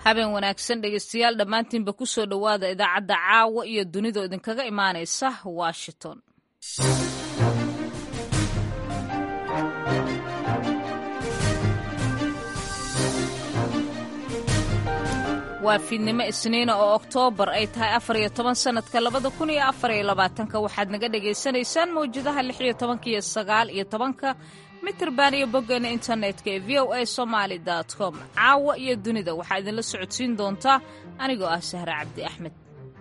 habeen wanaagsan dhegeystayaal dhammaantiinba ku soo dhowaada idaacadda caawa iyo dunidoo idinkaga imaanaysa washington waa fiidnimo isniina oo oktoobar ay tahay afar iyo toban sannadka labada kun iyo afar iyo labaatanka waxaad naga dhagaysanaysaan mawjadaha lix iyo tobanka iyo sagaal iyo tobanka mitirban iyo boggeena internetka ee v o a somaali com caawa iyo dunida waxaa idinla socodsiin doontaa anigoo ah sahre cabdi axmed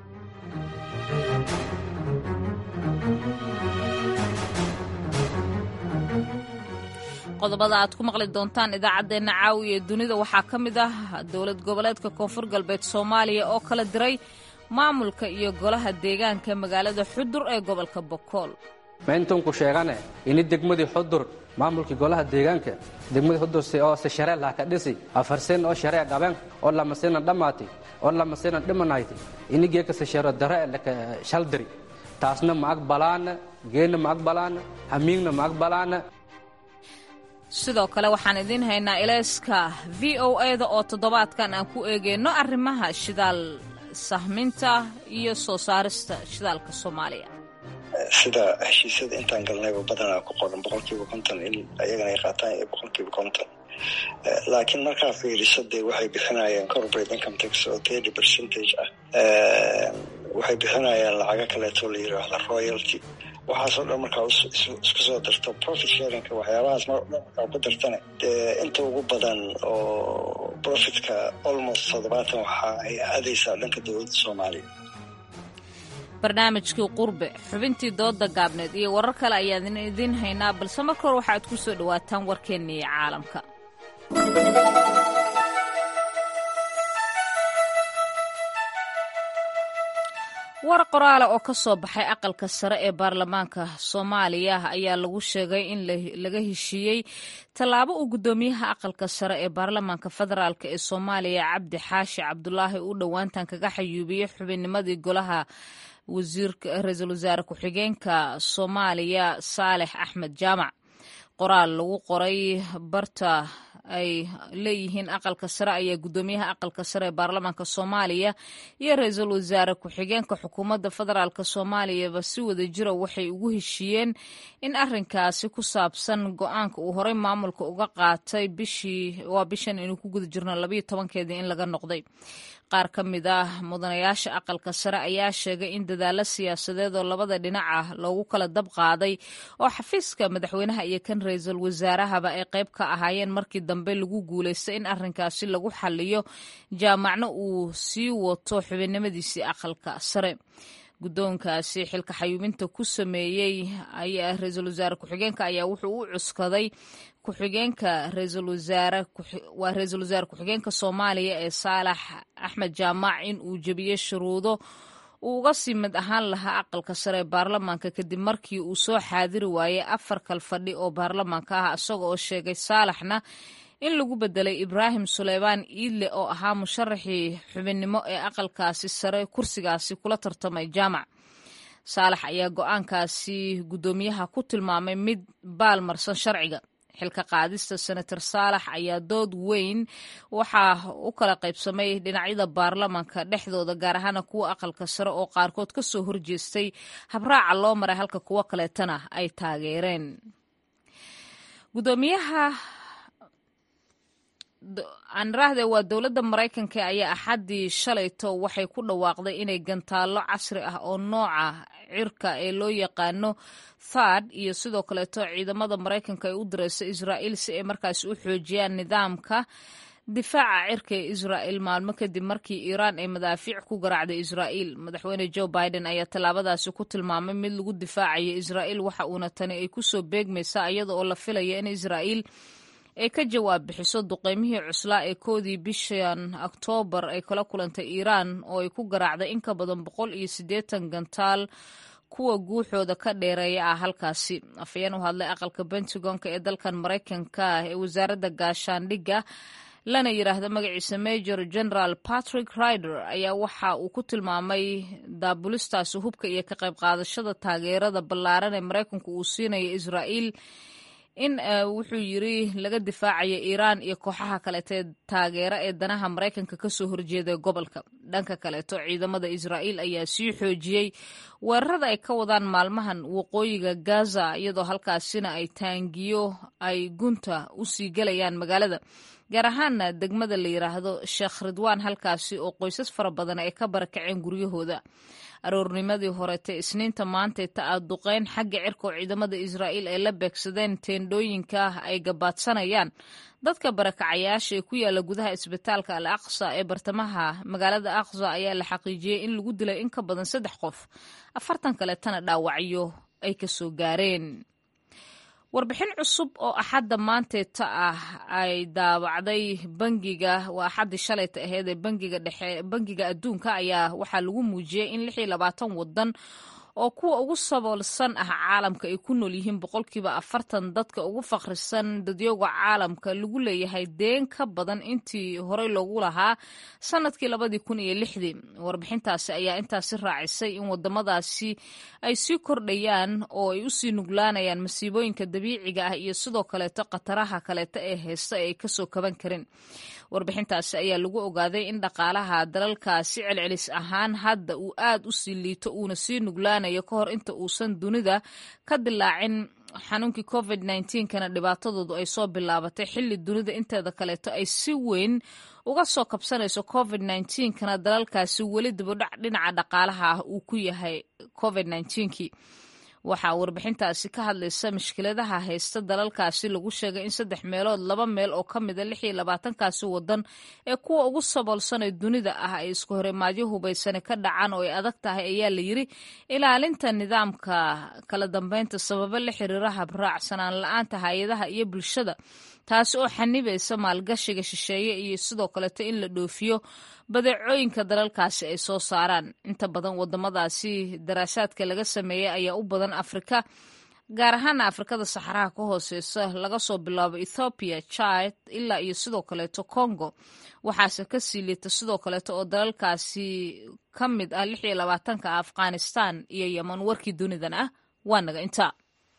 qodobada aad ku maqli doontaan idaacaddeenna caawiya ee dunida waxaa ka mid ah dowlad goboleedka koonfur galbeed soomaaliya oo kala diray maamulka iyo golaha deegaanka magaalada xudur ee gobolka bokool mayntunku sheegane ini degmadii xudur maamulkii golaha deegaanka degmadii xudur oo se sharee laha ka dhisi afarsen oo sharee qaben oo lamasinan dhammaati oo lamasinan dhimanayti ini geeka se sharo dare laka shaldiri taasna ma aqbalaana geenna ma aqbalaana hamiigna ma aqbalaana sidoo kale waxaan idiin haynaa ilayska v o eda oo toddobaadkan aan ku eegeyno arrimaha shidaal sahminta iyo soo saarista shidaalka soomaaliya sida heshiisyada intaan galnayba badanaa ku qoran boqolkiiba konton in ayagana ay qaataan iyo boqolkiiba konton laakiin markaa fiiriso dee waxay bixinayaan corporate income tax oo thirty percentage ah waxay bixinayaan lacago kaleeto la yiraahda royalty waxaasoo dhan markaa isku soo darto profit sharingka waxyaabahaas mar dhan markaa ku dartane dee inta ugu badan oo profitka almost toddobaatan waxa ay aadaysaa dhanka dowladda soomaaliya barnaamijkii qurbe xubintii dooda gaabneed iyo warar kale ayaan idiin haynaa balse marka hore waxaad ku soo dhowaataan warkeennii caalamka war qoraala oo ka soo baxay aqalka sare ee baarlamaanka soomaaliya ayaa lagu sheegay in laga heshiiyey tallaabo uu guddoomiyaha aqalka sare ee baarlamaanka federaalk ee soomaaliya cabdi xaashi cabdulaahi uu dhowaantan kaga xayuubiyey xubinnimadii golaha ra-iisul wasaare ku-xigeenka soomaaliya saalex axmed jaamac qoraal lagu qoray barta ay leeyihiin aqalka sare ayaa guddoomiyaha aqalka sare ee baarlamaanka soomaaliya iyo ra-iisul wasaare ku-xigeenka xukuumadda federaalk soomaaliyaba si wada jira waxay ugu heshiiyeen in arinkaasi ku saabsan go-aanka uu horey maamulka uga qaatay bishii waa bishan inuu ku guda jirno labayo tobankeedii in laga noqday qaar ka mid ah mudanayaasha aqalka sare ayaa sheegay in dadaalo siyaasadeed oo labada dhinac ah loogu kala dab qaaday oo xafiiska madaxweynaha iyo kan ra-iisul wasaarahaba ay qayb ka ahaayeen markii dambe lagu guulaystay in arrinkaasi lagu xaliyo jaamacna uu sii wato xubinnimadiisii aqalka sare guddoonkaasi xilka xayuubinta ku sameeyey ayaa ra-iisul wasaare ku-xigeenka ayaa wuxuu u cuskaday ku-xigeenka ra-iisul wasaare waa ra-iisul wasaare ku-xigeenka soomaaliya ee saalax axmed jaamac in uu jebiyey shuruudo uu uga sii mid ahaan lahaa aqalka sare ee baarlamaanka kadib markii uu soo xaadiri waayey afar kal fadhi oo baarlamaanka ah isaga oo sheegay saalaxna in lagu bedelay ibraahim suleymaan iidle oo ahaa musharaxii xubinnimo ee aqalkaasi sare kursigaasi kula tartamay jaamac saalax ayaa go-aankaasi guddoomiyaha ku tilmaamay mid baalmarsan sharciga xilka qaadista senator saalax ayaa dood weyn waxaa u kala qaybsamay dhinacyada baarlamaanka dhexdooda gaar ahaana kuwa aqalka sare oo qaarkood ka soo horjeestay habraaca loo maray halka kuwo kaleetana ay taageereen gudoomiyaha anraahde waa dowladda maraykanka ayaa axaddii shalayto waxay ku dhawaaqday inay gantaallo casri ah oo nooca cirka ee loo yaqaano thad iyo sidoo kaleeto ciidamada maraykanka ay u direyso israa'iil si ay markaasi u xoojiyaan nidaamka difaaca cirka ee israa'il maalmo kadib markii iiraan ay madaafiic ku garaacday israa'iil madaxweyne joe biden ayaa tallaabadaasi ku tilmaamay mid lagu difaacayo israa'iil waxa uuna tani ay ku soo beegmaysaa iyada oo la filaya in israa'iil ay ka jawaab bixiso duqeymihii cuslaa ee koodii bishan oktoobar ay kala kulantay iiraan oo ay ku garaacday in ka badan boqol iyo siddeetan gantaal kuwa guuxooda ka dheereeya ah halkaasi afayeen u hadlay aqalka pentagonka ee dalkan maraykanka ee wasaaradda gaashaandhigga lana yidhaahdo magaciisa major general patrick rider ayaa waxa uu ku tilmaamay daabulistaasi hubka iyo ka qayb qaadashada taageerada ballaaran ee maraykanku uu siinayo israa'iil in wuxuu yiri laga difaacayo iiraan iyo kooxaha kaleetee taageera ee danaha maraykanka kasoo horjeeda gobolka dhanka kaleeto ciidamada israa'iil ayaa sii xoojiyey weerarada ay ka wadaan maalmahan waqooyiga gaza iyadoo halkaasina ay taangiyo ay gunta usii gelayaan magaalada gaar ahaana degmada la yiraahdo sheekh ridwaan halkaasi oo qoysas fara badan ay ka barakaceen guryahooda aroornimadii horetee isniinta maantay ta a duqeyn xagga cirka oo ciidamada israa'iil ay la beegsadeen teendhooyinka ay gabaadsanayaan dadka barakacayaasha ee ku yaala gudaha isbitaalka al aqsa ee bartamaha magaalada aqsa ayaa la xaqiijiyey in lagu dilay in ka badan saddex qof afartan kaleetana dhaawacyo ay kasoo gaareen warbixin cusub oo axadda maanteeta ah ay daawacday bangiga waa axaddii shalayta aheyd ee bangiga dhexe bangiga adduunka ayaa waxaa lagu muujiyey in lix iyo labaatan waddan oo kuwa ugu saboolsan ah caalamka ay ku nool yihiin boqolkiiba afartan dadka ugu fakhrisan dadyooga caalamka lagu leeyahay deen ka badan intii horey loogu lahaa sanadkii labadii kun iyo lixdii warbixintaasi ayaa intaasi raacisay in wadamadaasi ay sii kordhayaan oo ay usii nuglaanayaan masiibooyinka dabiiciga ah iyo sidoo kaleeto khataraha kaleeto ee heysta ee ay kasoo kaban karin warbixintaasi ayaa lagu ogaaday in dhaqaalaha dalalkaasi celcelis ahaan hadda uu aad u sii liito uuna sii nuglaanayo ka hor inta uusan dunida ka dilaacin xanuunkii covid kana dhibaatadoodu ay soo bilaabatay xilli dunida inteeda kaleeto ay si weyn uga soo kabsanayso covid kana dalalkaasi weli dibudhac dhinaca dhaqaalaha ah uu ku yahay covid kii waxaa warbixintaasi ka hadlaysa mushkiladaha haysta dalalkaasi lagu sheegay in saddex meelood laba meel oo ka mida lix iyo labaatankaasi wadan ee kuwa ugu saboolsanee dunida ah ay isku horimaadyo hubaysane ka dhacaan oo ay adag tahay ayaa la yiri ilaalinta nidaamka kala dambeynta sababo la xiriira habraacsanaan la-aanta hay-adaha iyo bulshada taasi oo xanibaysa maalgashiga shisheeye iyo sidoo kaleeto in la dhoofiyo badeecooyinka dalalkaasi ay soo saaraan inta badan wadamadaasi daraasaadka laga sameeyey ayaa u badan afrika gaar ahaana afrikada saxaraha ka hooseysa laga soo bilaabo ethoobiya chad ilaa iyo sidoo kaleeto congo waxaase ka sii liita sidoo kaleeto oo dalalkaasi ka mid ah lix iyo labaatanka afghanistan iyo yeman warkii dunidan ah waa naga intaa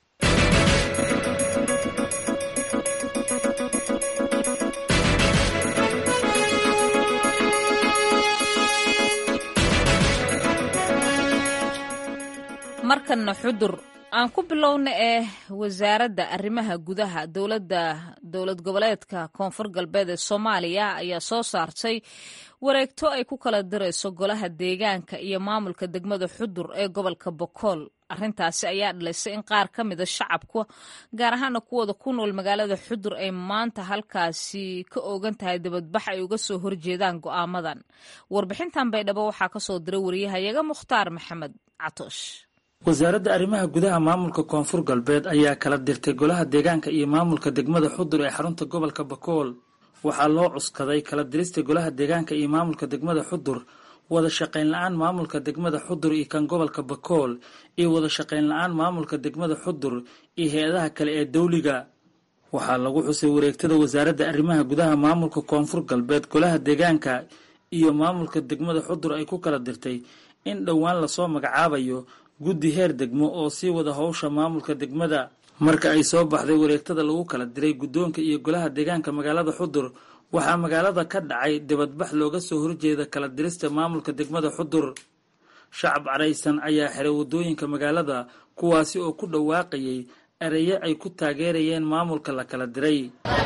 markanna xudur aan ku bilowna ee wasaaradda arrimaha gudaha dowladda dowlad goboleedka koonfur galbeed ee soomaaliya ayaa soo saartay wareegto ay ku kala dirayso golaha deegaanka iyo maamulka degmada xudur ee gobolka bokool arrintaasi ayaa dhalisay in qaar ka mida shacabka gaar ahaana kuwooda ku nool magaalada xudur ay maanta halkaasi ka oogan tahay dibadbax ay uga soo horjeedaan go'aamadan warbixintan baydhabo waxaa kasoo diray wariyahayaga mukhtaar maxamed catoosh wasaaradda arrimaha gudaha maamulka koonfur galbeed ayaa kala dirtay golaha deegaanka iyo maamulka degmada xudur ee xarunta gobolka bakool waxaa loo cuskaday kala dirista golaha deegaanka iyo maamulka degmada xudur wada shaqayn la-aan maamulka degmada xudur iyo kan gobolka bakool iyo wada shaqayn la-aan maamulka degmada xudur iyo hay-adaha kale ee dawliga waxaa lagu xusay wareegtada wasaaradda arrimaha gudaha maamulka koonfur galbeed golaha deegaanka iyo maamulka degmada xudur ay ku kala dirtay in dhowaan lasoo magacaabayo guddi heer degmo oo sii wada howsha maamulka degmada marka ay soo baxday wareegtada lagu kala diray guddoonka iyo golaha deegaanka magaalada xudur waxaa magaalada ka dhacay dibadbax looga soo horjeeda kala dirista maamulka degmada xudur shacab caraysan ayaa xiray waddooyinka magaalada kuwaasi oo ku dhawaaqayay ereyo ay ku taageerayeen maamulka la kala diray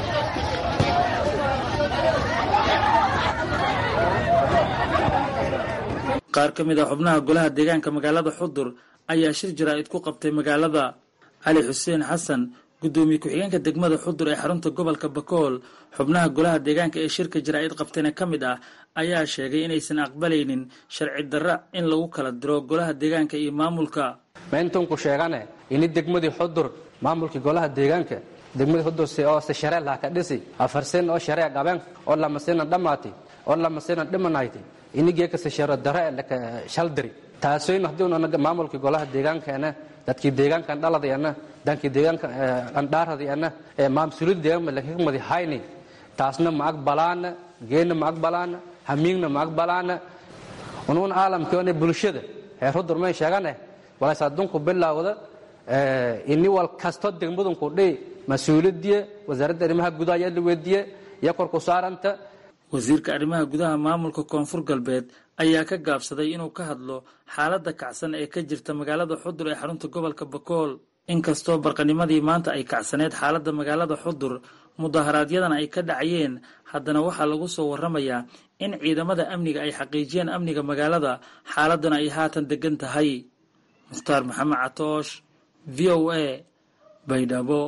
qaar ka mid ah xubnaha golaha deegaanka magaalada xudur ayaa shir jaraa'id ku qabtay magaalada cali xuseen xasan guddoomiye ku-xigeenka degmada xudur ee xarunta gobolka bakool xubnaha golaha deegaanka ee shirka jaraa'id qabtayna ka mid ah ayaa sheegay inaysan aqbalaynin sharci darra in lagu kala diro golaha deegaanka iyo maamulka mayntunku sheegane ini degmadii xudur maamulkii golaha deegaanka degmadii xudur oo se sharee laha ka dhisi afarsen oo sharee qaben oo lamasinan dhammaati oo lamasinan dhimanayti inigeekase sharo dare laka shaldiri taasoyn haddii maamulkii golaha deegaankaena dadkii deegaankan dhaladayana dankii deegaanka andhaaradayana maamsulid deegaanma lakakmadi hayni taasna ma aqbalaana geenna ma aqbalaana hamiingna ma aqbalaana unuun caalamkione bulshada heer hudur may sheegane walays adunku bilawda ini wal kasto degmadunku dhihi mas-uuliyadiye wasaaradda arrimaha gudaha ayaa la weydiiye iyo korku saaranta wasiirka arrimaha gudaha maamulka koonfur galbeed ayaa ka gaabsaday inuu ka hadlo xaaladda kacsan ee ka jirta magaalada xudur ee xarunta gobolka bakool inkastoo barqanimadii maanta ay kacsaneed xaaladda magaalada xudur mudaharaadyadana ay ka dhacayeen haddana waxaa lagu soo warramayaa in ciidamada amniga ay xaqiijiyeen amniga magaalada xaaladuna ay haatan degan tahay mukhtaar maxamed catoosh v o a baydhabo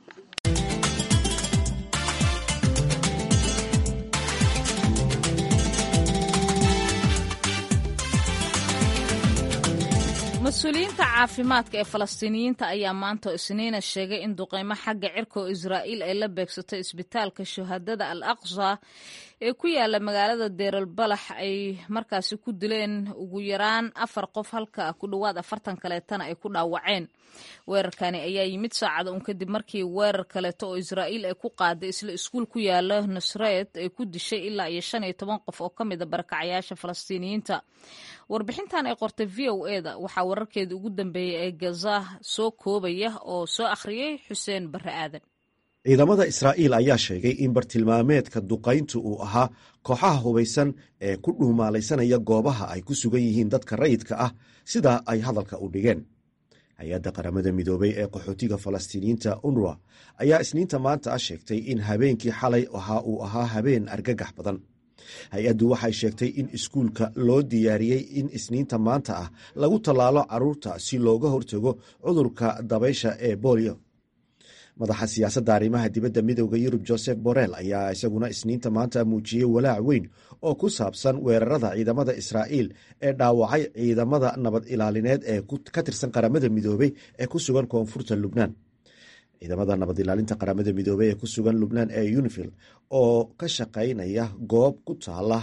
mas-uuliyiinta caafimaadka ee falastiiniyiinta ayaa maanta isniina sheegay in duqeymo xagga cirka oo israa'iil ay la beegsatay isbitaalka shuhadada al aqsa ee ku yaala magaalada deeral balax ay markaasi ku dileen ugu yaraan afar qof halka ku dhowaad afartan kaleetana ay ku dhaawaceen weerarkani ayaa yimid saacada un kadib markii weerar kaleeto oo israa'iil ay ku qaaday isla iskuul ku yaala nusreed ay ku dishay ilaa iyo shan iyo toban qof oo ka mida barakacayaasha falastiiniyiinta warbixintan ay qortay v o e da waxaa wararkeeda ugu dambeeyey ee gaza soo koobaya oo soo akhriyey xuseen barre aadan ciidamada israa'iil ayaa sheegay in bartilmaameedka duqayntu uu ahaa kooxaha hubaysan ee ku dhuumaalaysanaya goobaha ay ku sugan yihiin dadka rayidka ah sida ay hadalka u dhigeen hay-adda qaramada midoobay ee qaxootiga falastiiniyiinta unruwa ayaa isniinta maanta ah sheegtay in habeenkii xalay waxa uu ahaa habeen argagax badan hay-addu waxay sheegtay in iskuulka loo diyaariyey in isniinta maanta ah lagu tallaalo carruurta si looga hortago cudurka dabaysha ee bolio madaxa siyaasadda arrimaha dibadda midooda yurub joseph borrell ayaa isaguna isniinta maanta muujiyey walaac weyn oo ku saabsan weerarada ciidamada israa'iil ee dhaawacay ciidamada nabad ilaalineed ee ka tirsan qaramada midoobey ee ku sugan koonfurta lubnaan ciidamada nabad ilaalinta qaramada midoobey ee ku sugan lubnaan ee unifil oo ka shaqaynaya goob ku taala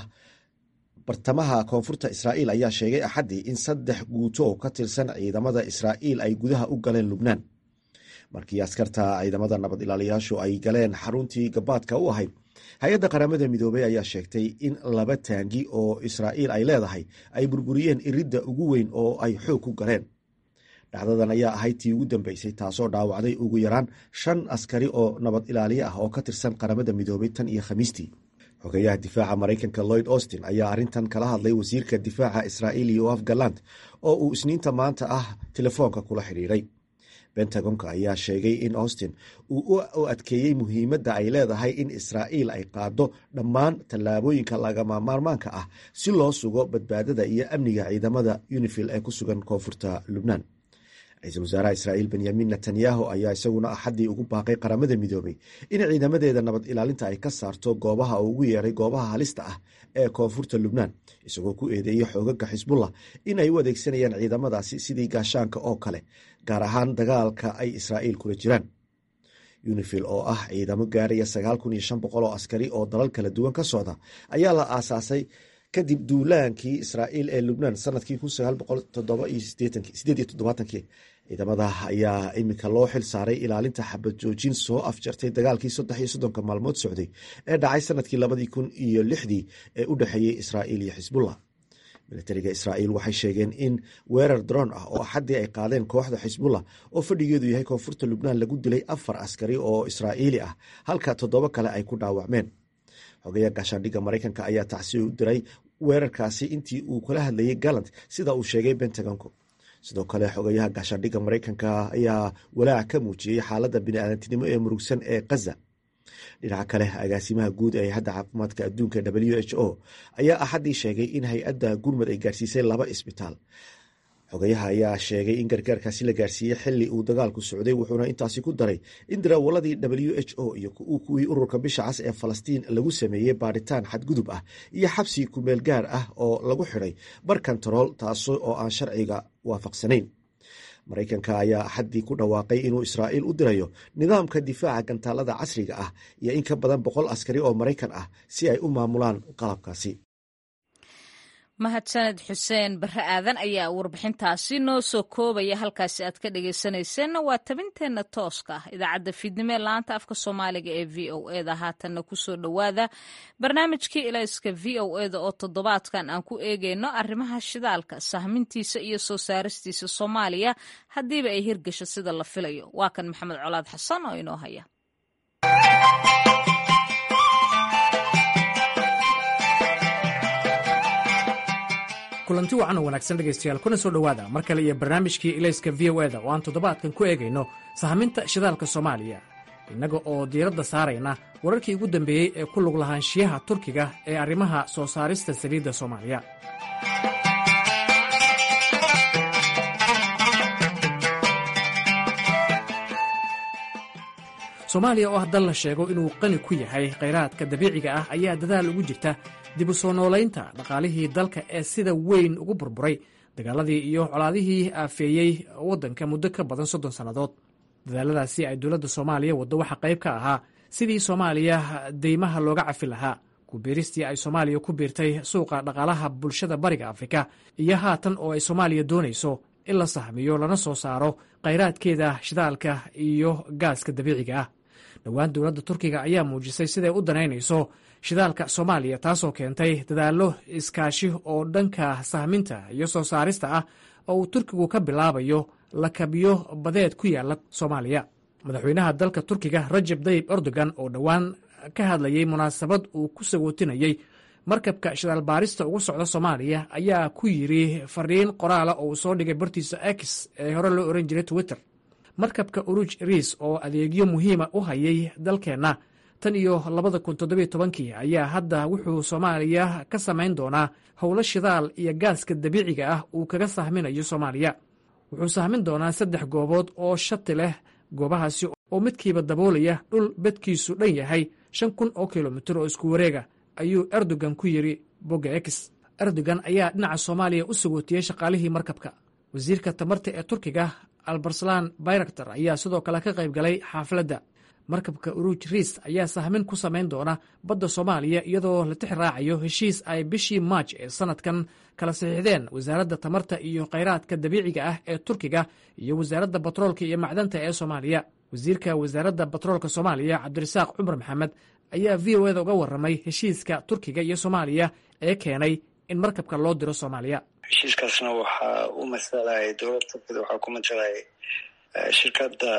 bartamaha koonfurta israa'iil ayaa sheegay axaddii in saddex guuto oo ka tirsan ciidamada israa'iil ay gudaha u galeen lubnaan markii askarta ciidamada nabad ilaaliyaashu ay galeen xaruntii gabaadka u ahayd hay-adda qaramada midoobey ayaa sheegtay in laba taangi oo israa'iil ay leedahay ay burburiyeen iridda ugu weyn oo ay xoog ku galeen dhacdadan ayaa ahayd tii ugu dambeysay taasoo dhaawacday ugu yaraan shan askari oo nabad ilaaliye ah oo ka tirsan qaramada midoobey tan iyo khamiistii xogeyaha difaaca maraykanka lloyd austin ayaa arrintan kala hadlay wasiirka difaaca israa'iil yoaf galant oo uu isniinta maanta ah telefoonka kula xidhiiray bentagonka ayaa sheegay in austin uu u adkeeyey muhiimadda ay leedahay in israa'iil ay qaado dhammaan tallaabooyinka lagama maarmaanka ah si loo sugo badbaadada iyo amniga ciidamada unifil ee ku sugan koonfurta lubnaan ra-iisul wasaaraha israa'iil benyamin netanyahu ayaa isaguna axaddii ugu baaqay qaramada midoobey in ciidamadeeda nabad ilaalinta ay ka saarto goobaha uu ugu yeeray goobaha halista ah ee koonfurta lubnaan isagoo ku eedeeyey xoogaga xisbullah in ay u adeegsanayaan ciidamadaasi sidii gaashaanka oo kale gaar ahaan dagaalka ay israa'iil kula jiraan unifil oo ah ciidamo gaaraya sagaal kun iyo shan boqol oo askari oo dalal kala duwan ka socda ayaa la aasaasay kadib duulaankii israa'iil ee lubnaan sanadkii ciidamada ayaa iminka loo xil saaray ilaalinta xabad joojin soo afjartay dagaalkii saddex iyo soddonka maalmood socday ee dhacay sanadkii labadii kun iyo lixdii ee u dhexeeyey israa'iil iyo xisbullah militariga israa'iil waxay sheegeen in weerar daroon ah oo axaddii ay qaadeen kooxda xisbullah oo fadhigeedu yahay koonfurta lubnaan lagu dilay afar askari oo israa'iili ah halka toddoba kale ay ku dhaawacmeen xogeya gaashaandhigga maraykanka ayaa tacsiya u diray weerarkaasi intii uu kala hadlayay gallant sida uu sheegay bentagonku sidoo kale xogayaha gaashaandhigga maraykanka ayaa walaac ka muujiyey xaaladda biniaadantinimo ee murugsan ee kaza dhinaca kale agaasimaha guud ee hay-adda caafimaadka adduunka w h o ayaa axaddii sheegay in hay-adda gurmud ay gaarsiisay laba isbitaal xogayaha ayaa sheegay in gargaarkaasi la gaarsiiyey xili uu dagaalku socday wuxuuna intaasi ku daray in daraawaladii w h o iyo kuwii ururka bisha cas ee falastiin lagu sameeyey baadhitaan xadgudub ah iyo xabsi kumeel gaar ah oo lagu xidhay bar kantarool taas oo aan sharciga waafaqsanayn maraykanka ayaa axaddii ku dhawaaqay inuu israa'iil u dirayo nidaamka difaaca gantaalada casriga ah iyo in ka badan boqol askari oo maraykan ah si ay u maamulaan qalabkaasi mahadsaned xuseen barre aadan ayaa warbixintaasi noo soo koobaya halkaasi aad ka dhegaysanayseena waa tabinteenna tooska ah idaacadda fiidnimo ee laanta afka soomaaliga ee v o eda haatanna kusoo dhowaada barnaamijkii ilayska v o eda oo toddobaadkan aan ku eegayno arrimaha shidaalka sahmintiisa iyo soo saaristiisa soomaaliya haddiiba ay hirgasho sida la filayo waa kan maxamed colaad xasan oo inoo haya kulanti wacan oo wanaagsan dhegaystayaal kuna soo dhowaada mar kale iyo barnaamijkii ilayska v o eda oo aan toddobaadkan ku eegayno sahaminta shidaalka soomaaliya innaga oo diiradda saarayna wararkii ugu dambeeyey ee ku lug lahaanshiyaha turkiga ee arrimaha soo saarista saliidda soomaaliya soomaaliya oo ah dal la sheego inuu qani ku yahay khayraadka dabiiciga ah ayaa dadaal ugu jirta dib u soo noolaynta dhaqaalihii dalka ee sida weyn ugu burburay dagaaladii iyo colaadihii aafeeyey waddanka muddo ka badan soddon sannadood dadaaladaasi ay dowladda soomaaliya waddo waxaa qayb ka ahaa sidii soomaaliya deymaha looga cafi lahaa kubiiristii ay soomaaliya ku biirtay suuqa dhaqaalaha bulshada bariga afrika iyo haatan oo ay soomaaliya doonayso in la sahmiyo lana soo saaro khayraadkeeda shidaalka iyo gaaska dabiiciga ah dhowaan dowladda turkiga ayaa muujisay siday u danaynayso shidaalka soomaaliya taasoo keentay dadaallo iskaashi oo dhanka sahminta iyo soo saarista ah oo uu turkigu ka bilaabayo lakabyo badeed ku yaala soomaaliya madaxweynaha dalka turkiga rajab dayib erdogan oo dhowaan ka hadlayey munaasabad uu ku sagootinayey markabka shidaal baarista ugu socda soomaaliya ayaa ku yidri fariin qoraala oo uu soo dhigay bartiisa x ee hore loo ohan jiray twitter markabka uruj riis oo adeegyo muhiima u hayay dalkeenna tan iyo labada kun toddobiyo tobankii ayaa hadda wuxuu soomaaliya ka samayn doonaa howlo shidaal iyo gaaska dabiiciga ah uu kaga sahminayo soomaaliya wuxuu sahmin doonaa saddex goobood oo shati leh goobahaasi oo midkiiba daboolaya dhul bedkiisu dhan yahay shan kun oo kilomitir oo isku wareega ayuu erdogan ku yidhi bogga x erdogan ayaa dhinaca soomaaliya u sagootiyey shaqaalihii markabka wasiirka tamarta ee turkiga albarslan bayraktar ayaa sidoo kale ka qayb galay xaafladda markabka uruj riis ayaa sahmin ku samayn doona badda soomaaliya iyadoo la tix raacayo heshiis ay bishii maaj ee sanadkan kala saxiixdeen wasaaradda tamarta iyo khayraadka dabiiciga ah ee turkiga iyo wasaaradda batroolka iyo macdanta ee soomaaliya wasiirka wasaaradda batroolka soomaaliya cabdirasaaq cumar maxamed ayaa v o eda uga warramay heshiiska turkiga iyo soomaaliya ee keenay in markabka loo diro soomaaliya heshiiskaasna waxaa u masalaya dowladda turkida waxaa ku masalaya shirkadda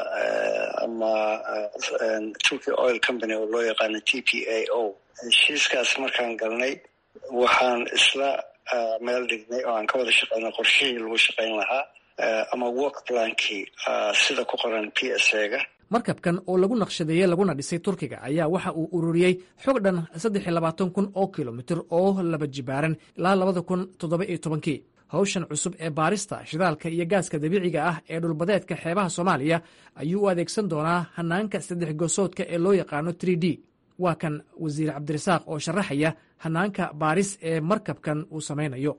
ama turkey oil company oo loo yaqaano t p a o heshiiskaas markaan galnay waxaan isla meel dhignay oo aan ka wada shaqeynay qorshihii lagu shaqeyn lahaa ama work plankii sida ku qoran p s a-ga markabkan oo lagu naqshadeeyey laguna dhisay turkiga ayaa waxa uu ururiyey xog dhan saddex iyo labaatan kun oo kilomitir oo laba jibaaran ilaa labada kun toddoba iyo tobankii hawshan cusub ee baarista shidaalka iyo gaaska dabiiciga ah ee dhulbadeedka xeebaha soomaaliya ayuu u adeegsan doonaa hanaanka saddex gosoodka ee loo yaqaano tr d waa kan wasiir cabdirasaaq oo sharaxaya hanaanka baaris ee markabkan uu samaynayo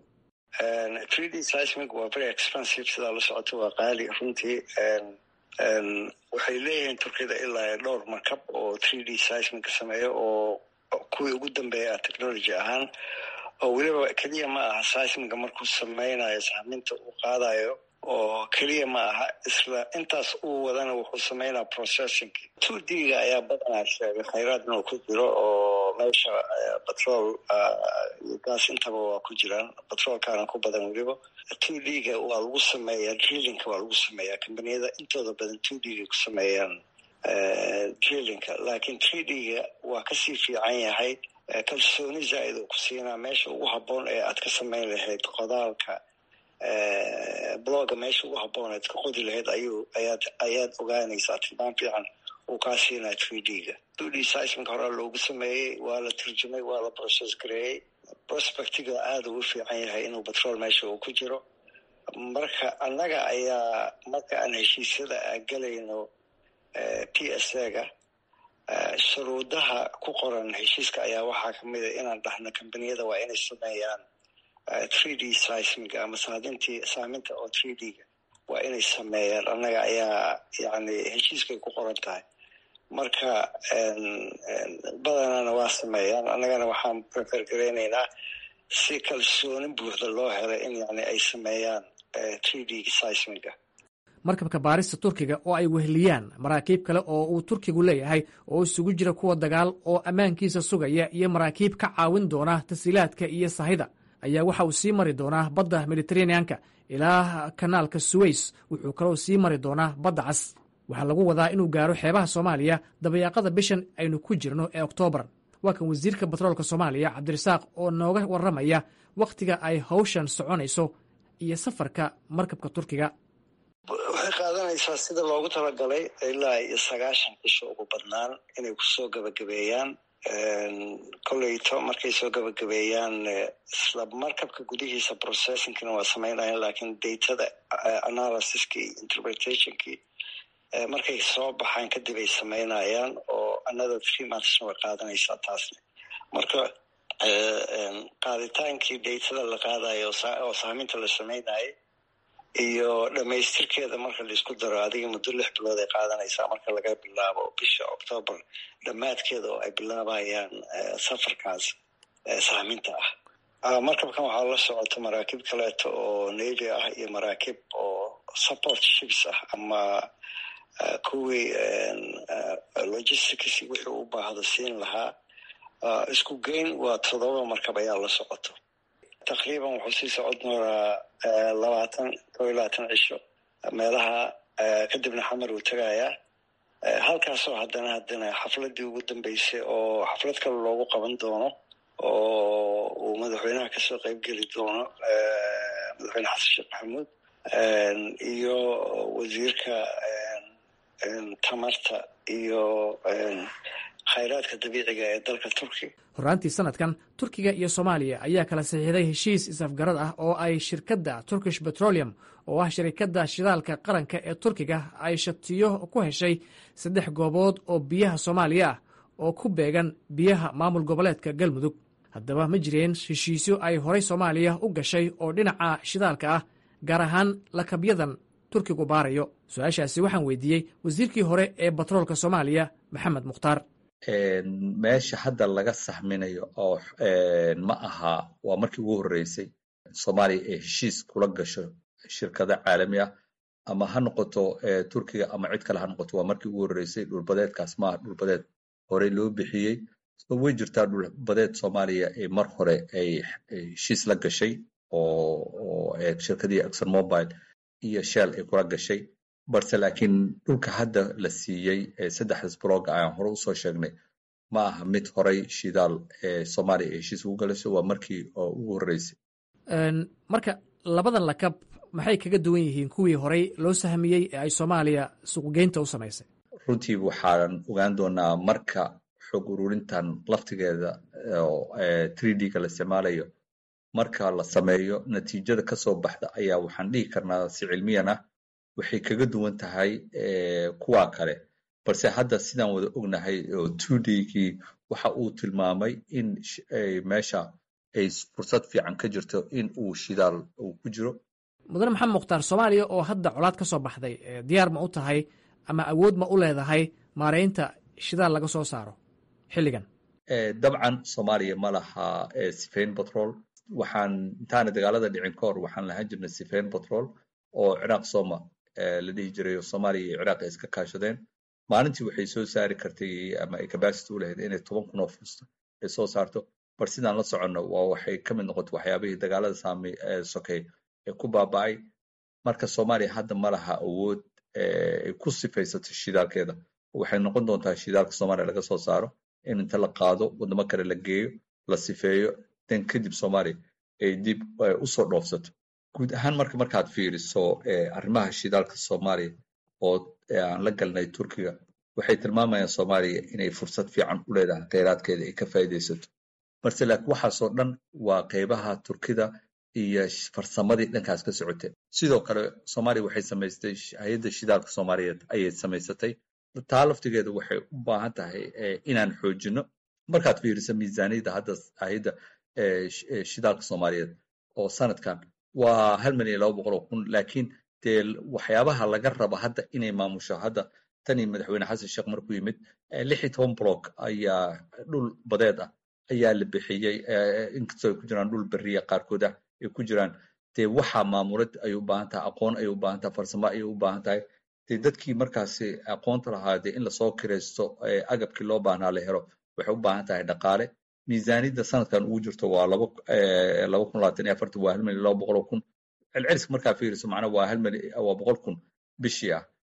waa very expensive sidaa la socoto waa qaali runtii waxay leeyihiin turkiyada ilaa dhowr markab oo three d seismic sameeya oo kuwii ugu dambeeya technology ahaan oo weliba keliya ma aha seismiga markuu sameynayo sahminta uu qaadayo oo keliya ma aha isla intaas uu wadana wuxuu sameynaya processing two d-ga ayaa badanaa sheegay khayraad inuu ku jiro oo meesha batrol iyo gaas intaba waa ku jiraan batroolkaana ku badan weliba two d-ga waa lagu sameeyaa drillingka waa lagu sameeyaa kambaniyada intooda badan two d-ga ku sameeyaan drillingka laakiin three d-ga waa kasii fiican yahay kalsooni zaa-id uu ku siinaa meesha ugu habboon ee aad ka samayn lahayd qodaalka blogga meesha ugu habboon aad ka qodi lahayd ayuu ayaad ayaad ogaanaysaa tilmaam fiican uu kaa siinaa three d-ga two d seismic horaa loogu sameeyey waa la turjumay waa la process gareeyey prospectiga aada uu u fiican yahay inuu batrool meesha uu ku jiro marka annaga ayaa marka aan heshiisyada galayno p s a-ga shuruudaha ku qoran heshiiska ayaa waxaa kamid a inaan dhahno kambaniyada waa inay sameeyaan three d seismic ama saadintii saaminta oo three d-ga waa inay sameeyaan annaga ayaa yani heshiiskay ku qoran tahay marka badanana waa sameeyaan annagana waxaan prefer gareyneynaa si kalsooni buuxda loo helay in yani ay sameeyaan three d seismiga markabka baarista turkiga oo ay weheliyaan maraakiib kale oo uu turkigu leeyahay oo isugu jira kuwa dagaal oo ammaankiisa sugaya iyo maraakiib ka caawin doona tasiilaadka iyo sahida ayaa waxa uu sii mari doonaa badda mediteraneanka ilaa kanaalka suweys wuxuu kaloo sii mari doonaa badda cas waxaa lagu wadaa inuu gaaro xeebaha soomaaliya dabayaaqada bishan aynu ku jirno ee oktoobar waa kan wasiirka batroolka soomaaliya cabdirasaaq oo nooga warramaya wakhtiga ay hawshan soconayso iyo safarka markabka turkiga waxay qaadanaysaa sida loogu talagalay ilaa iyo sagaashan cisho ugu badnaan inay kusoo gabagabeeyaan koleyto markay soo gabagabeeyaan isla markabka gudihiisa processingkina waa sameynayaan lakiin datada analysiskii iyo interpretationkii markay soo baxaan kadib ay sameynayaan oo another three monthsna way qaadanaysaa taasna marka qaaditaankii datada la qaadayo oo saaminta la sameynayay iyo dhamaystirkeeda marka laisku daro adiga muddo lix bilood ay qaadanaysaa marka laga bilaabo bisha octoobar dhammaadkeeda oo ay bilaabayaan safarkaas saaminta ah markabkan waxaa la socota maraakiib kaleeto oo navy ah iyo maraakiib oo support ships ah ama kuwii logistics wixii u baahdo siin lahaa isku geyn waa todoba markab ayaa la socoto taqriiban wuxuu sii socon doonaa labaatan koo iyo labaatan cisho meelaha kadibna xamar uu tegayaa halkaasoo haddana haddana xafladii ugu dambeysay oo xaflad kale loogu qaban doono oo uu madaxweynaha kasoo qeybgeli doono madaxweyne xasan sheekh maxamuud iyo wasiirka tamarta iyo khayraadka dabiiciga ee dalka turkiga horraantii sanadkan turkiga iyo soomaaliya ayaa kala saxiixday heshiis is-afgarad ah oo ay shirkadda turkish petroleum oo ah shirikadda shidaalka qaranka ee turkiga ay shatiyo ku heshay saddex goobood oo biyaha soomaaliya ah oo ku beegan biyaha maamul goboleedka galmudug haddaba ma jireen heshiisyo ay horay soomaaliya u gashay oo dhinaca shidaalka ah gaar ahaan lakabyadan turkigu baarayo su-aashaasi waxaan weydiiyey wasiirkii hore ee batroolka soomaaliya maxamed mukhtaar meesha hadda laga saxminayo oo ma aha waa markii ugu horreysay soomaaliya ee heshiis kula gasho shirkado caalami ah ama ha noqoto turkiga ama cid kale ha noqoto waa markii ugu horreysay dhulbadeedkaas maaha dhulbadeed horey loo bixiyey so way jirtaa dhulbadeed soomaaliya ee mar hore ay heshiis la gashay oo shirkadii exxon mobile iyo shell ay kula gashay balse laakiin dhulka hadda la siiyey saddexdaas blog ayaan hore usoo sheegnay ma aha mid horay shidaal ee soomaaliya ay heshiis ugu galayso waa markii ugu horreysay marka labadan lakab maxay kaga duwan yihiin kuwii horay loo sahmiyey ee ay soomaaliya suuqgeynta u samaysay runtii waxaan ogaan doonaa marka xog ururintan laftigeeda three d-ga la isticmaalayo marka la sameeyo natiijada kasoo baxda ayaa waxaan dhihi karnaa si cilmiyan ah waxay kaga duwan tahay kuwa kale balse hadda sidaan wada ognahay oo two d-gii waxa uu tilmaamay in meesha ay fursad fiican ka jirto in uu shidaal uu ku jiro mudane maxamed mukhtaar soomaaliya oo hadda colaad ka soo baxday diyaar ma u tahay ama awood ma u leedahay maaraynta shidaal laga soo saaro xilligan dabcan soomaaliya ma laha sifayn batrol waxaan intaana dagaalada dhicin ka hor waxaan lahaan jirnay sifayn batrol oo ciraaq soma la dhihi jiray oo soomaaliya iyo ciraaq ay iska kaashadeen maalintii waxay soo saari kartay ama ay capacity u lahayd inay toban kun oo fusta ay soo saarto bar sidaan la soconno waa waxay ka mid noqoto waxyaabihii dagaalada saamay sokey ee ku baaba'ay marka soomaaliya hadda ma laha awood ay ku sifaysato shidaalkeeda waxay noqon doontaa shidaalka soomaaliya laga soo saaro in inta la qaado waddamo kale la geeyo la sifeeyo dan kadib soomaaliya ay dib usoo dhoofsato guud ahaan marka markaad fiiriso arrimaha shidaalka soomaaliya oo aan la galnay turkiga waxay tilmaamayaan soomaaliya inay fursad fiican u leedahay kheyraadkeeda ay ka faa'iidaysato balse laakiin waxaasoo dhan waa qeybaha turkida iyo farsamadii dhankaas ka socotay sidoo kale soomaaliya waxay samaystay hay-adda shidaalka soomaaliyeed ayay samaysatay taa laftigeeda waxay u baahan tahay inaan xoojino markaad fiiriso miisaaniyadda hadda hay-adda shidaalka soomaaliyeed oo sanadkan waa hal milyan laba boqol oo kun laakiin dee waxyaabaha laga raba hadda inay maamusho hadda tanii madaxweyne xasan sheekh markuu yimid lix iyo toban block ayaa dhul badeed ah ayaa la bixiyey inkastoo ay ku jiraan dhul beriya qaarkood ah ay ku jiraan dee waxaa maamulad ayay u baahan tahay aqoon ayay u baahan tahay farsamo ayay u baahan tahay dee dadkii markaasi aqoonta lahaa dee in lasoo kiraysto agabkii loo baahnaa la helo waxay u baahan tahay dhaqaale miisaaniyadda sanadkan ugu jirto waa laba laba kun labaatan iyo afartan waa hal milyan laba boqol oo kun celceliska markaa fiiriso macnaa waa hal milyan waa boqol kun bishii ah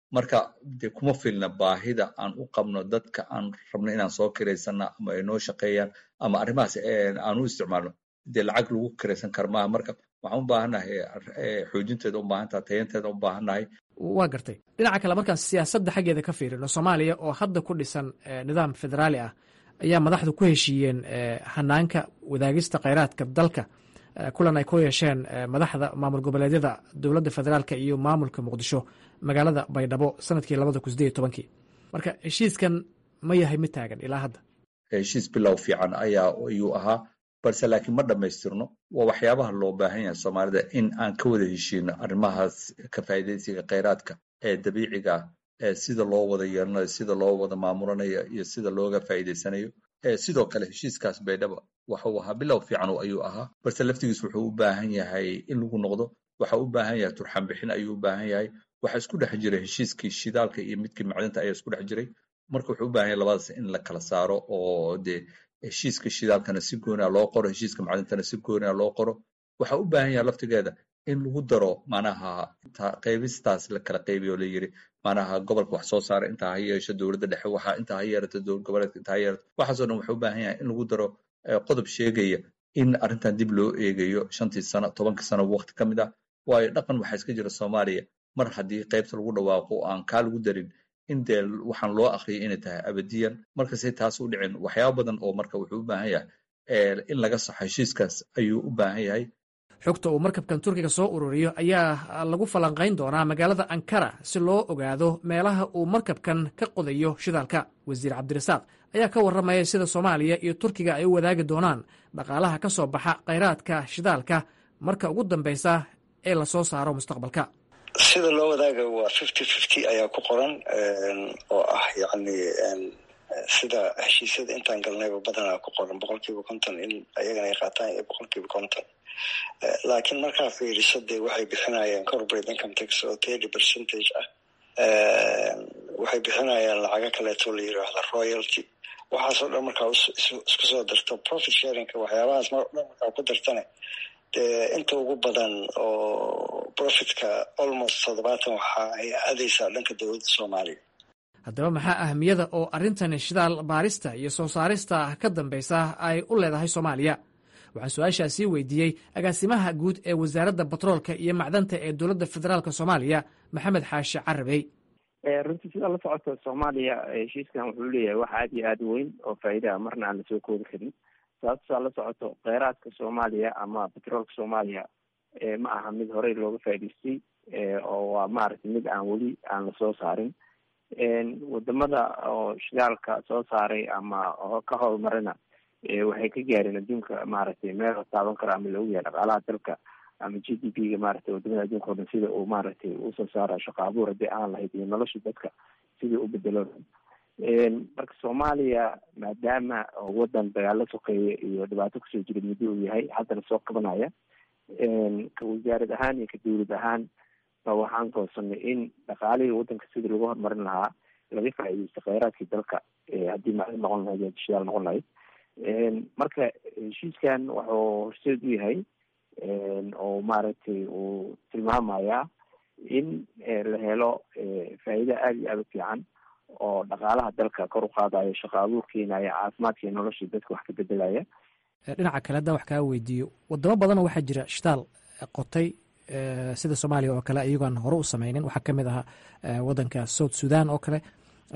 marka dee kuma filna baahida aan u qabno dadka aan rabno inaan soo kiraysana ama ay noo shaqeeyaan ama arrimahaas aan u isticmaalno dee lacag lagu kiraysan kara maaha marka waxaan u baahannahay xoojinteeda u baahan tahay tayanteeda u baahannahay waa gartay dhinaca kale markaan siyaasadda xaggeeda ka fiirino soomaaliya oo hadda ku dhisan nidaam federaali ah ayaa madaxdu ku heshiiyeen hanaanka wadaagista kheyraadka dalka kulan ay ku yeesheen madaxda maamul goboleedyada dowladda federaalka iyo maamulka muqdisho magaalada baydhabo sanadkii labada kun sideed iyo tobankii marka heshiiskan ma yahay mid taagan ilaa hadda heshiis bilow fiican ayaa ayuu ahaa balse laakiin ma dhammaystirno waa waxyaabaha loo baahan yahay soomaalida in aan ka wada heshiino arrimahaas ka faa'iidaysiga kheyraadka ee dabiiciga ah sida loo wada yeelanayo sida loo wada maamulanayo iyo sida looga faa'iidaysanayo sidoo kale heshiiskaas baydhaba waxuu ahaa bilow fiican ayuu ahaa balse laftigiis wuxuu u baahan yahay in lagu noqdo waxa u baahan yahay turxan bixin ayuu u baahan yahay waxa isku dhex jira heshiiskii shidaalka iyo midkii macdinta ayaa isku dhex jiray marka wuxuu u baahan yahay labadaas in la kala saaro oo dee heshiiska shidaalkana si gooniya loo qoro heshiiska macdintana si gooniya loo qoro waxa u baahan yahay laftigeeda in lagu daro manaha qaybistaas la kala qaybiyo oo la yiri manaha gobolka wax soo saara intaa ha yeesho dowladda dhexe waxa intaa ha yeerato dowlad goboleedka intaa ha yeerato waxaasoo dhan wuxuu u baahan yahay in lagu daro qodob sheegaya in arrintan dib loo eegayo shantii sano tobankii sano waqti ka mid ah waayo dhaqan waxaa iska jira soomaaliya mar haddii qaybta lagu dhawaaqo aan kaa lagu darin in dee waxaan loo akriyay inay tahay abadiyan markasay taas u dhicin waxyaaba badan oo marka wuxuu u baahan yahay in laga saxo heshiiskaas ayuu u baahan yahay xogta uu markabkan turkiga soo ururiyo ayaa lagu falanqayn doonaa magaalada ankara si loo ogaado meelaha uu markabkan ka qodayo shidaalka wasiir cabdirasaaq ayaa ka warramaya sida soomaaliya iyo turkiga ay u wadaagi doonaan dhaqaalaha ka soo baxa kheyraadka shidaalka marka ugu dambaysa ee lasoo saaro mustaqbalka sida loo wadaaga waa fifty fifty ayaa ku qoran oo ah yacni sida heshiisyada intaan galnayba badanaa ku qoran boqol kiiba konton in ayagana ay qaataan iyo boqol kiiba konton laakiin markaa fiiriso dee waxay bixinayaan corporate income tax oo thirty percentage ah waxay bixinayaan lacago kaleeto la yiraahda royalty waxaasoo dhan markaa isku soo darto profit sharingka waxyaabahaas mar dhan markaa ku dartane dee inta ugu badan oo profitka almost toddobaatan waxa ay aadaysaa dhanka dowladda soomaaliya haddaba maxaa ahmiyada oo arrintan shidaal baarista iyo soo saarista ka dambaysa ay u leedahay soomaaliya waxaan su-aashaasii weydiiyey agaasimaha guud ee wasaaradda batroolka iyo macdanta ee dowladda federaalk soomaaliya maxamed xaashi carabey runtii sidaa la socota soomaaliya heshiiskan wuxuu leeyahay wax aada iyo aada weyn oo faa'iidaha marna aan lasoo koobi karin sababtaa la socoto kheyraadka soomaaliya ama batroolka soomaaliya ma aha mid horey looga faa'idaystay oo waa maaragtay mid aan weli aan lasoo saarin wadamada oo shidaalka soo saaray ama ka horumarina waxay ka gaareen adduunka maaragtay meel la taaban karo ama lagu yahay dhaqaalaha dalka ama g d p ga maaragtay wadamada adduunka o dhan sida uu maaragtay usoo saara shaqo abuur haddii aan lahayd iyo nolosha dadka sidii u bedelo marka soomaaliya maadaama wadan dagaalo sokeeye iyo dhibaato kusoo jira muddo uu yahay haddana soo kabanaya ka wasaarad ahaan iyo ka dowlad ahaan ba waxaan goosanay in dhaqaalihii wadanka sidii lagu horumarin lahaa laga faa'iidaysto kheyraadkii dalka haddii macdin noqon lahayd shidaal noqon lahayd marka heshiiskan wuxuu horseed u yahay oo maaragtay uu tilmaamayaa in la helo faa'iida aada iyo aada u fiican oo dhaqaalaha dalka kor u qaadayo shaqo abuur keenaya caafimaadka iyo noloshii dadka wax ka bedelaya dhinaca kale haddaan wax kaa weydiiyo wadamo badanoo waxaa jira shitaal qotay sida soomaaliya oo kale iyagoon hore u sameynin waxaa kamid ahaa wadanka south sudan oo kale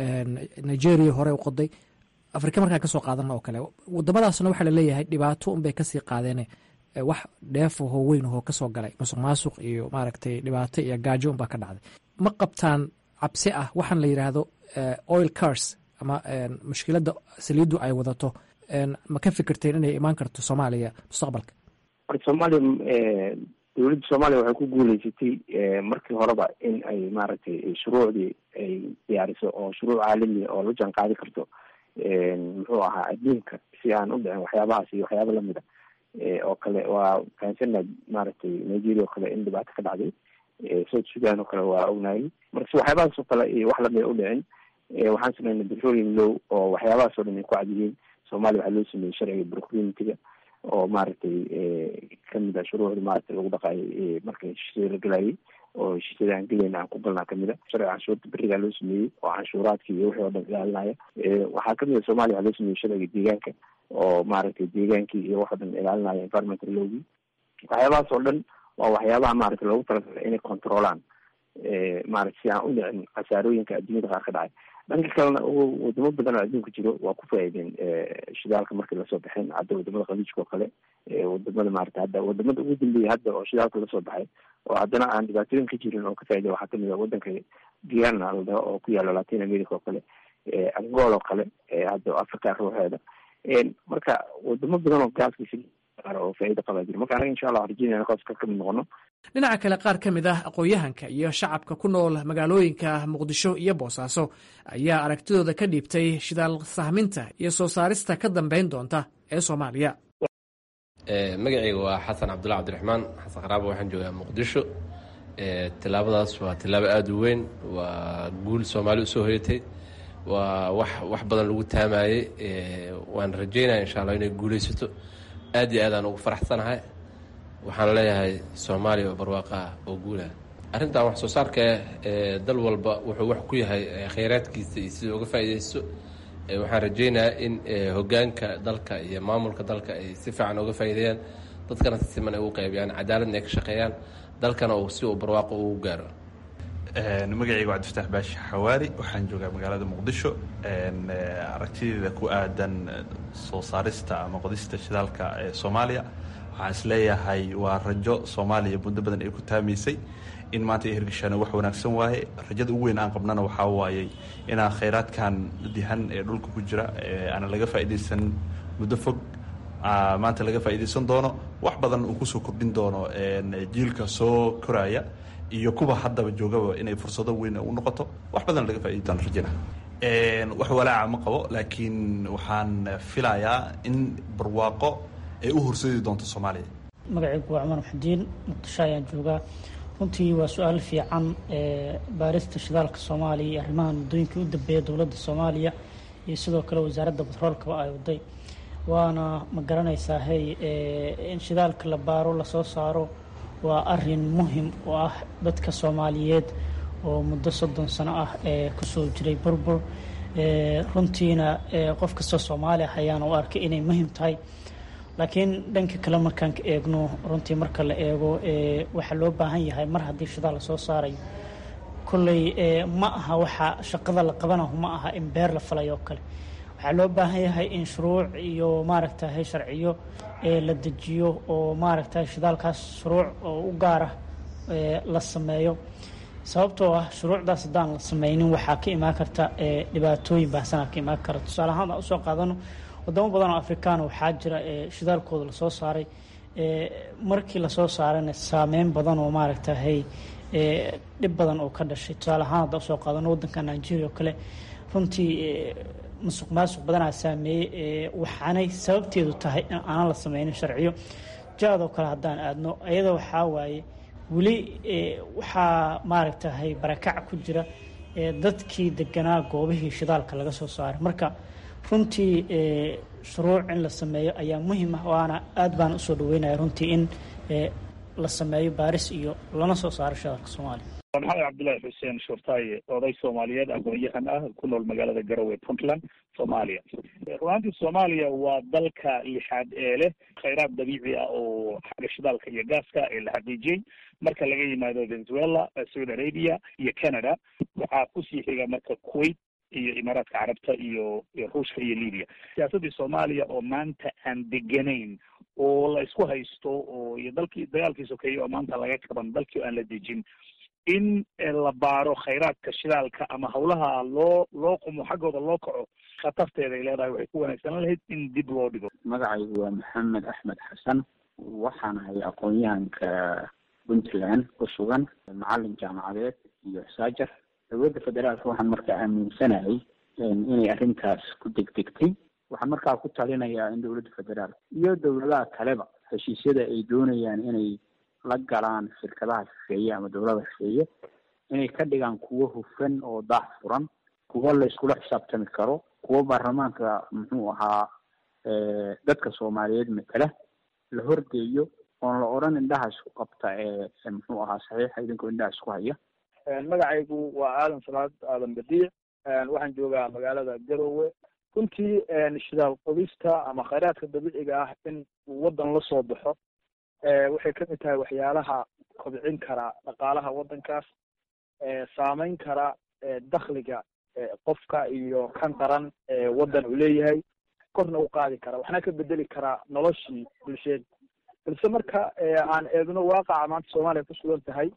nigeria hore u qoday afrika markaan kasoo qaadana oo kale wadamadaasna waxaa laleeyahay dhibaato unbay kasii qaadeen wax dheefahoo weyn ahoo kasoo galay musuq maasuq iyo maaragtay dhibaato iyo gaajo unbaa ka dhacday ma qabtaan cabsi ah waxaan la yidhaahdo oil cars ama mushkiladda saliiddu ay wadato ma ka fikirteen inay imaan karto soomaaliya mustaqbalka marka soomaaliya dowladda soomaaliya waxay ku guuleysatay markii horeba in ay maaragtay shuruucdii ay diyaariso oo shuruuc caalamiya oo la jaan qaadi karto muxuu ahaa adduunka si aan u dhicin waxyaabahaas iyo waxyaaba lamida oo kale waa fahansana maaragtay nigeria oo kale in dhibaato ka dhacday south sudan oo kale waa ognayay marka si waxyaabahaas oo kale iyo wax lamida u dhicin waxaan sameynay petroleum low oo waxyaabahaas oo dhan ay ku cadyihiin soomaaliya waxaa loo sameeyey sharciga procurementiga oo maaragtay kamid a shuruucda maaragtay lagu dhaqaayay marka heshiisyada la gelayay oo heshiisyada aan gelayna aan ku galnaa kamid a sharciga canshuurta berigaa loo sameeyey oo canshuuraadka iyo wixii oo dhan ilaalinaya waxaa kamid a soomaaliya waxaa loo sameeyey sharciga deegaanka oo maaragtay deegaankii iyo wax oo dhan ilaalinaya environmental lowgii waxyaabahaas oo dhan waa waxyaabaha maaragtay loogu talagalay inay controlaan maaragta si aan u dhicin khasaarooyinka adduunyada qaar ka dhacay dhanka kalena wadamo badan oo adduunka jiro waa ku faa'iideen shidaalka markii lasoo baxeen hadda wadamada khaliijka oo kale wadamada maarata hadda wadamada ugu dambeeyay hadda oo shidaalka lasoo baxay oo haddana aan dhibaatooyin ka jirin oo ka faa'iday waxaa kamid a wadanka guyana la dhaho oo ku yaalo latin america oo kale angol oo kale hadda africa ruuxeeda marka wadamo badan oo gaaskiisa oo faa'iida qabaa jira marka anaga insha allah waxaan rajeynaya qoska ka mid noqono dhinaca kale qaar ka mid ah aqoon-yahanka iyo shacabka ku nool magaalooyinka muqdisho iyo boosaaso ayaa aragtidooda ka dhiibtay shidaal sahminta iyo soo saarista ka dambeyn doonta ee soomaaliya magacayga waa xasan cabdullahi cabdiraxmaan xasan qaraabo waxaan joogaa muqdisho tilaabadaas waa tilaabo aada u weyn waa guul soomaali usoo hoyatay waa wax wax badan lagu taamayey waan rajeynaya insha allah inay guuleysato aad iyo aadaan ugu faraxsanahay waxaan leeyahay soomaaliya oo barwaaqa ah oo guulah arrintan wax soo saarka eh dal walba wuxuu wax ku yahay khayraadkiisa iyo sida uga faa'iidaysto waxaan rajeynayaa in hogaanka dalka iyo maamulka dalka ay si fiican uga faa'iideeyaan dadkana si siman ay u qaybiyaan cadaaladna ay ka shaqeeyaan dalkana uu si uu barwaaqo ugu gaaro magacayga waa cabdifataax baashi xawaari waxaan joogaa magaalada muqdisho aragtideeda ku aadan soo saarista ama qodista shidaalka ee soomaaliya waxaan isleeyahay waa rajo soomaaliya muddo badan ay ku taamaysay in maanta ay hirgashaana wax wanaagsan waaye rajada ugu weyn aan qabnana waxaa waayey inaan khayraadkan dihan ee dhulka ku jira aana laga faa'iidaysan muddo fog maanta laga faa'iidaysan doono wax badan uu kusoo kordhin doono jiilka soo koraya iyo kuwa haddaba joogaba inay fursado weyn u noqoto wax badan laga faaidi doona rajana wax walaaca ma qabo laakiin waxaan filayaa in barwaaqo ay u horseedi doonto soomaaliya magacaygu waa cumar maxudiin muqdisho ayaan joogaa runtii waa su-aal fiican baarista shidaalka soomaaliya iyo arrimahan muddooyinkii u dambeeya dowladda soomaaliya iyo sidoo kale wasaaradda batroolkaba ay waday waana ma garanaysaa hey in shidaalka la baaro lasoo saaro waa arin muhim u ah dadka soomaaliyeed oo muddo soddon sano ah ee kusoo jiray burbur runtiina qof kastoo soomaali ah ayaana u arkay inay muhim tahay laakiin dhanka kale markaan ka eegno runtii marka la eego waxaa loo baahan yahay mar haddii shidaal lasoo saarayo kolley ma aha waxa shaqada la qabanahu ma aha in beer la falay oo kale waxaa loo baahan yahay in shuruuc iyo maaragtahay sharciyo la dejiyo oo maaragtahay shidaalkaas shuruuc oo u gaara la sameeyo sababtoo ah shuruucdaas haddaan la sameynin waxaa ka imaan karta dhibaatooyin baahsanaa ka imaan kara tusaale ahaan aan usoo qaadano wadamo badan oo afrikaana waxaa jira shidaalkooda lasoo saaray markii lasoo saarayna saameyn badan oo maaragtahay dhib badan oo ka dhashay tusaale ahaan haddaan usoo qaadano waddanka nigeria oo kale runtii musuq maasuq badanaa saameeyey waxaanay sababteedu tahay in aanan la sameynin sharciyo jaadoo kale haddaan aadno iyada waxaa waaye weli waxaa maaragtahay barakac ku jira dadkii deganaa goobihii shidaalka laga soo saaray marka runtii shuruuc in la sameeyo ayaa muhiim ah waana aad baan usoo dhaweynaya runtii in la sameeyo baaris iyo lana soo saaro shidaalka soomaaliya maxamed cabdullaahi xuseen shurtaaye oday soomaaliyeed aqoon-yahan ah ku nool magaalada garowe puntland soomaaliya runaantii soomaaliya waa dalka lixaad ee leh khayraad dabiici ah oo xagga shidaalka iyo gaaska ee la xaqiijiyey marka laga yimaado venezuela saudi arabia iyo canada waxaa kusii xiga marka kuwait iyo imaaraadka carabta iyo ruushka iyo libya siyaasaddii soomaaliya oo maanta aan deganayn oo la isku haysto oo iyo dalkii dagaalkii sokeeye oo maanta laga qaban dalkii aan la dejin in la baaro khayraadka shidaalka ama hawlaha loo loo qumo xaggooda loo kaco khatarteeda ay leedahay waxay ku wanaagsanaan lahayd in dib loo dhigo magacaygu waa maxamed axmed xasan waxaan ahay aqoon-yahanka puntland ku sugan macalin jaamacadeed iyo saajar dowladda federaalka waxaan markaa aaminsanahay inay arrintaas ku degdegtay waxaan markaa ku talinayaa in dowladda federaalka iyo dowladaha kaleba heshiisyada ay doonayaan inay la galaan shirkadaha shisheeye ama dowlada shisheeye inay ka dhigaan kuwo hufan oo daax furan kuwo la iskula xisaabtami karo kuwo baarlamaanka muxuu ahaa dadka soomaaliyeed matala la horgeeyo oon la odhan indhaha isku qabta ee muxuu ahaa saxiixa idinkoo indhaha isku haya magacaygu waa aadan salaad aadan badiic waxaan joogaa magaalada garowe runtii shidaal qodista ama khayraadka dabiiciga ah in waddan la soo baxo waxay kamid tahay waxyaalaha kobcin kara dhaqaalaha waddankaas saameyn kara dakhliga qofka iyo kan qaran waddan uu leeyahay korna u qaadi kara waxna ka bedeli karaa noloshii bulsheed balse marka aan eegno waaqaca maanta soomaaliya ku sugan tahay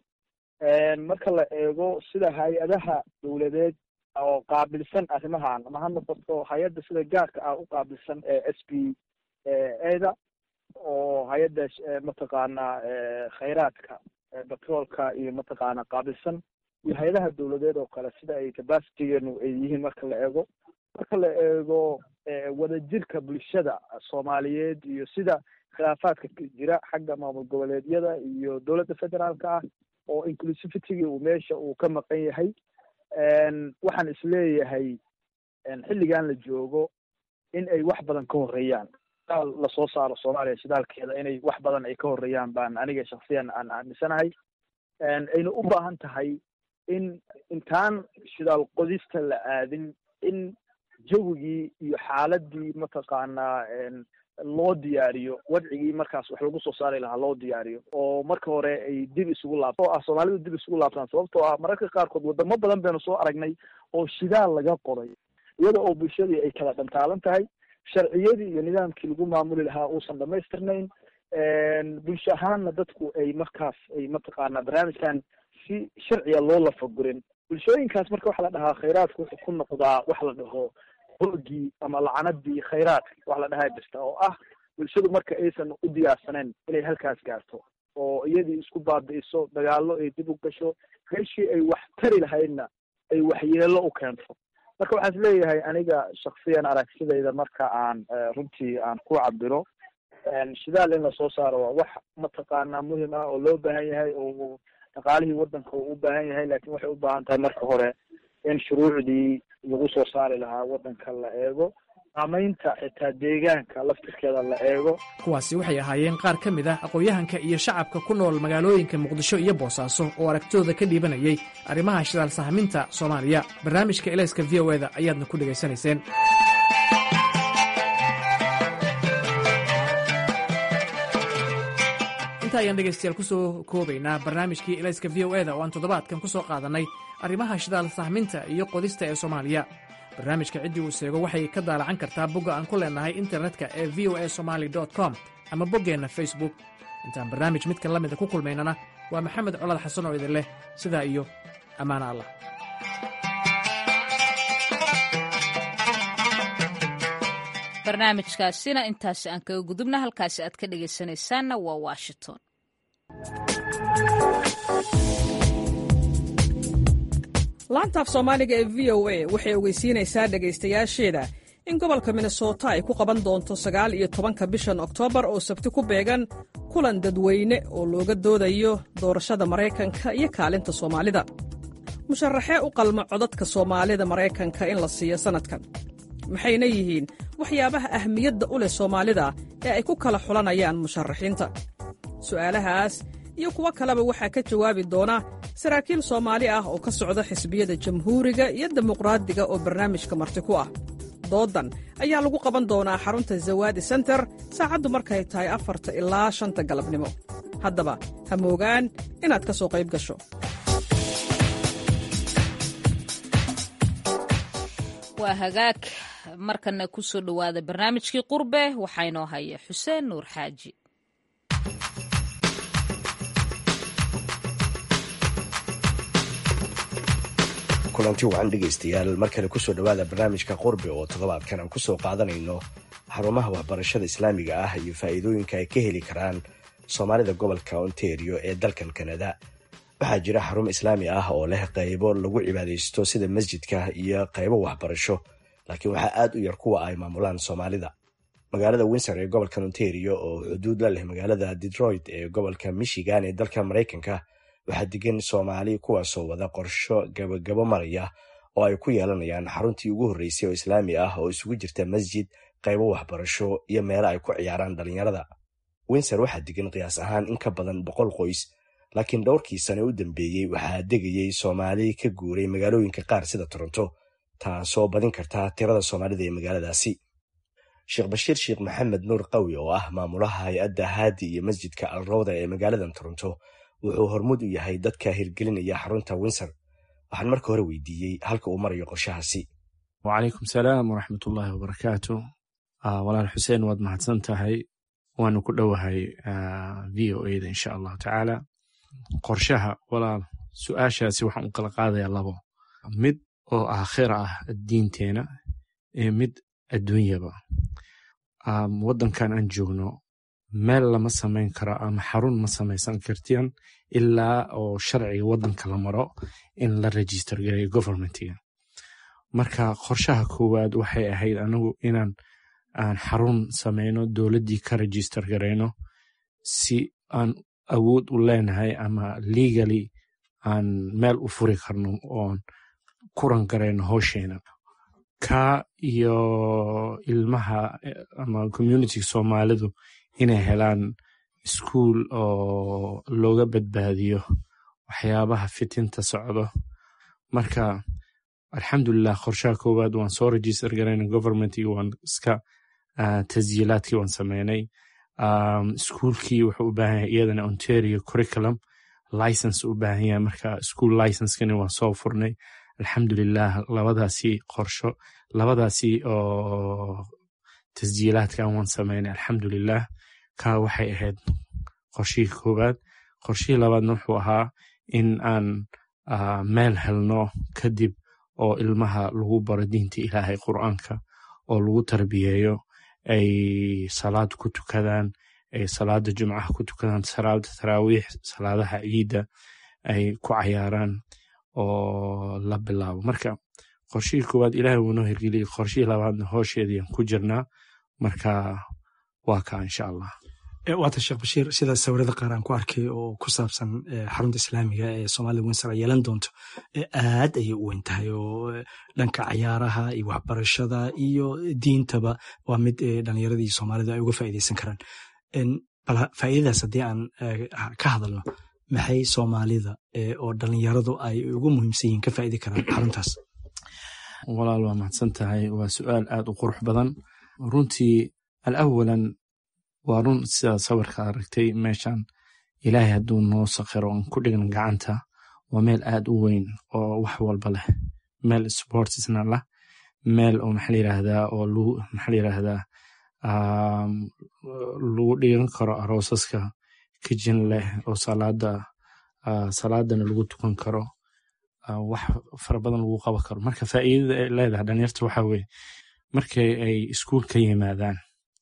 marka la eego sida hay-adaha dowladeed oo qaabilsan arrimahan ama ha noqoto hay-adda sida gaarka ah u qaabilsan s b eda oo hay-adda mataqaanaa khayraadka batroolka iyo mataqaana qaabilsan iyo hay-adaha dowladeed oo kale sida ay capacitygeenu ay yihiin marka la eego marka la eego wadajirka bulshada soomaaliyeed iyo sida khilaafaadka jira xagga maamul goboleedyada iyo dowladda federaalka ah oo inclusivitygii uu meesha uu ka maqan yahay waxaan isleeyahay xilligan la joogo in ay wax badan ka horeeyaan shidaal lasoo saaro soomaaliya shidaalkeeda inay wax badan ay ka horeeyaan baan aniga shaksiyan aan aaminsanahay ayna u baahan tahay in intaan shidaal qodista la aadin in jawigii iyo xaaladii mataqaanaa loo diyaariyo wadcigii markaas wax lagu soo saari lahaa loo diyaariyo oo marka hore ay dib isugu laabto oo ah soomaalidu dib isugu laabtaan sababtoo ah mararka qaarkood wadamo badan baynu soo aragnay oo shidaal laga qoday iyada oo bulshadii ay kala dhantaalan tahay sharciyadii iyo nidaamkii lagu maamuli lahaa uusan dhamaystirnayn bulsho ahaanna dadku ay markaas ay mataqaanaa barnaamijkan si sharciga loo lafagurin bulshooyinkaas marka waxa la dhahaa khayraadku wuxuu ku noqdaa wax la dhaho hoogii ama lacanadii khayraadka wax la dhahaa jirta oo ah bulshadu marka aysan u diyaarsaneyn inay halkaas gaarto oo iyadii isku baabi'iso dagaallo ay dib u gasho meeshii ay wax tari lahaydna ay waxyeelo u keento marka waxaan is leeyahay aniga shaksiyan aragtidayda marka aan runtii aan ku cabiro shidaal in lasoo saaro waa wax mataqaanaa muhim ah oo loo baahan yahay oo dhaqaalihii waddanka uu u baahan yahay laakiin waxay u baahan tahay marka hore in shuruucdii lagu soo saari lahaa waddanka la eego saamaynta xitaa deegaanka laftirkeeda la eego kuwaasi waxay ahaayeen qaar ka mid ah aqoon-yahanka iyo shacabka ku nool magaalooyinka muqdisho iyo boosaaso oo aragtidooda ka dhiibanayay arrimaha shidaal sahminta soomaaliya barnaamijka elayska v o eda ayaadna ku dhegaysanayseen inta ayaan dhegaystayaal ku soo koobaynaa barnaamijkii elayska v o eda oo aan toddobaadkan ku soo qaadannay arrimaha shidaal sahminta iyo qodista ee soomaaliya barnaamijka ciddii uu seego waxay ka daalacan kartaa bogga aan ku leennahay internetka ee v o a somaali com ama boggeenna facebook intaan barnaamij midkan la mida ku kulmaynana waa maxamed colad xasan oo idin leh sidaa iyo ammaano allah barnaamijkaasina intaasi aan kaga gudubna halkaasi aad ka dhegaysanaysaanna waa washington laantaaf soomaaliga ee v o a waxay ogeysiinaysaa dhegaystayaasheeda in gobolka minnesota ay ku qaban doonto sagaal iyo tobanka bishan oktoobar oo sabti ku beegan kulan dadweyne oo looga doodayo doorashada maraykanka iyo kaalinta soomaalida musharaxee u qalma codadka soomaalida maraykanka in la siiyo sannadkan maxayna yihiin waxyaabaha ahmiyadda u leh soomaalida ee ay ku kala xulanayaan musharaxiinta su'aalahaas iyo kuwo kaleba waxaa ka jawaabi doona saraakiil soomaali ah oo ka socda xisbiyada jamhuuriga iyo dimuqraadiga oo barnaamijka marti ku ah doodan ayaa lagu qaban doonaa xarunta zawaadi senter saacaddu markay tahay afarta ilaa shanta galabnimo haddaba ha moogaan inaad ka soo qayb gasho waa hagaag markana ku soo dhowaada barnaamijkii qurbe waxaa inoo haya xuseen nuur xaaji kulanti wacan dhegaystayaal mar kale kusoo dhowaada barnaamijka qurbe oo toddobaadkan aan kusoo qaadanayno xarumaha waxbarashada islaamiga ah iyo faa'iidooyinka ay ka heli karaan soomaalida gobolka ontario ee dalkan kanada waxaa jira xarumo islaami ah oo leh qaybo lagu cibaadaysto sida masjidka iyo qaybo waxbarasho laakiin waxaa aad u yar kuwa ay maamulaan soomaalida magaalada windsor ee gobolka ontario oo xuduud la leh magaalada detroit ee gobolka michigan ee dalka maraykanka waxaa degan soomaali kuwaasoo wada qorsho gabagabo maraya oo ay ku yeelanayaan xaruntii ugu horreysay oo islaami ah oo isugu jirta masjid qaybo waxbarasho iyo meelo ay ku ciyaaraan dhalinyarada windsor waxaa degan qiyaas ahaan in ka badan boqol qoys laakiin dhowrkii sane u dambeeyey waxaa degayey soomaali ka guuray magaalooyinka qaar sida toronto taasoo badin karta tirada soomaalida ee magaaladaasi sheekh bashiir sheekh maxamed nuur qawi oo ah maamulaha hay-adda haadi iyo masjidka alrowda ee magaaladan toronto wuxuu hormud u yahay dadka hirgelinaya xarunta windsor waxaan marka hore weydiiyey halka uu marayo qorshahaasi wacalaykum salaam waraxmatullaahi wabarakaatu walaal xuseen waad mahadsan tahay waanu ku dhowahay v o eda insha allahu tacaala qorshaha walaal su-aashaasi waxaan u kala qaadayaa labo mid oo aakhira ah diinteena iyo mid adduunyaba waddankan aan joogno meel lama samayn karo ama xarun ma samaysan kartian ilaa oo sharciga waddanka la maro in la register gareeyo governmentiga marka qorshaha koowaad waxay ahayd anigu inaan aan xarun samayno dowladdii ka register garayno si aan awood u leenahay ama legally aan meel u furi karno oon kuran garayno howsheena ka iyo ilmaha ama communitiga soomaalidu inay helaan iskuol oo looga badbaadiyo waxyaabaha fitinta socdo marka alxamdulilah qorshaha koowaad waan soo register garayna governmentigi waan iska tasyiilaadkii waan sameynay iskuolkii wuxuu u baahan yahay iyadana ontario curriculum license u baahan yahay marka school licensekani waan soo furnay alxamdulilah labadaasi qorsho labadaasi oo tasjiilaadkan waan sameynay alxamdulilah ka waxay ahayd qorshihii koowaad qorshihii labaadna wuxuu ahaa in aan meel helno kadib oo ilmaha lagu baro diinta ilaahay qur'aanka oo lagu tarbiyeeyo ay salaad ku tukadaan ay salaada jumcaha ku tukadaan salaada taraawiix salaadaha ciidda ay ku cayaaraan oo la bilaabo marka qorshihii koowaad ilaahay wuu noo hirgeliyey qorshihii labaadna hoosheediian ku jirnaa marka waa kaa insha allah waata sheekh bashiir sida sawirada qaar aan ku arkay oo ku saabsan xarunta islaamiga ee soomaalida winsor ay yeelan doonto aad ayay u weyn tahay oo dhanka cayaaraha iyo waxbarashada iyo diintaba waa mid dhalinyaradii soomaalida ay uga faa'iideysan karaan bal faa'iidadaas haddii aan ka hadalno maxay soomaalida oo dhalinyaradu ay ugu muhiimsan yihiin ka faa'idi karaan xaruntaas walaal waa mahadsan tahay waa su'aal aad u qurux badan runtii alawalan waa run sidaa sawirka aragtay meeshan ilaahay hadduu noo sakhiro on ku dhigna gacanta waa meel aad u weyn oo wax walba leh meel sportsna lah meel oo maxaa layiraahdaa oo lagu maxaa layiraahdaa lagu dhigan karo aroosaska kijin leh oo salaada salaadana lagu tukan karo wax fara badan lagu qaban karo marka faa'iidada ay leedahay dhalinyarta waxa weye markay ay iskuul ka yimaadaan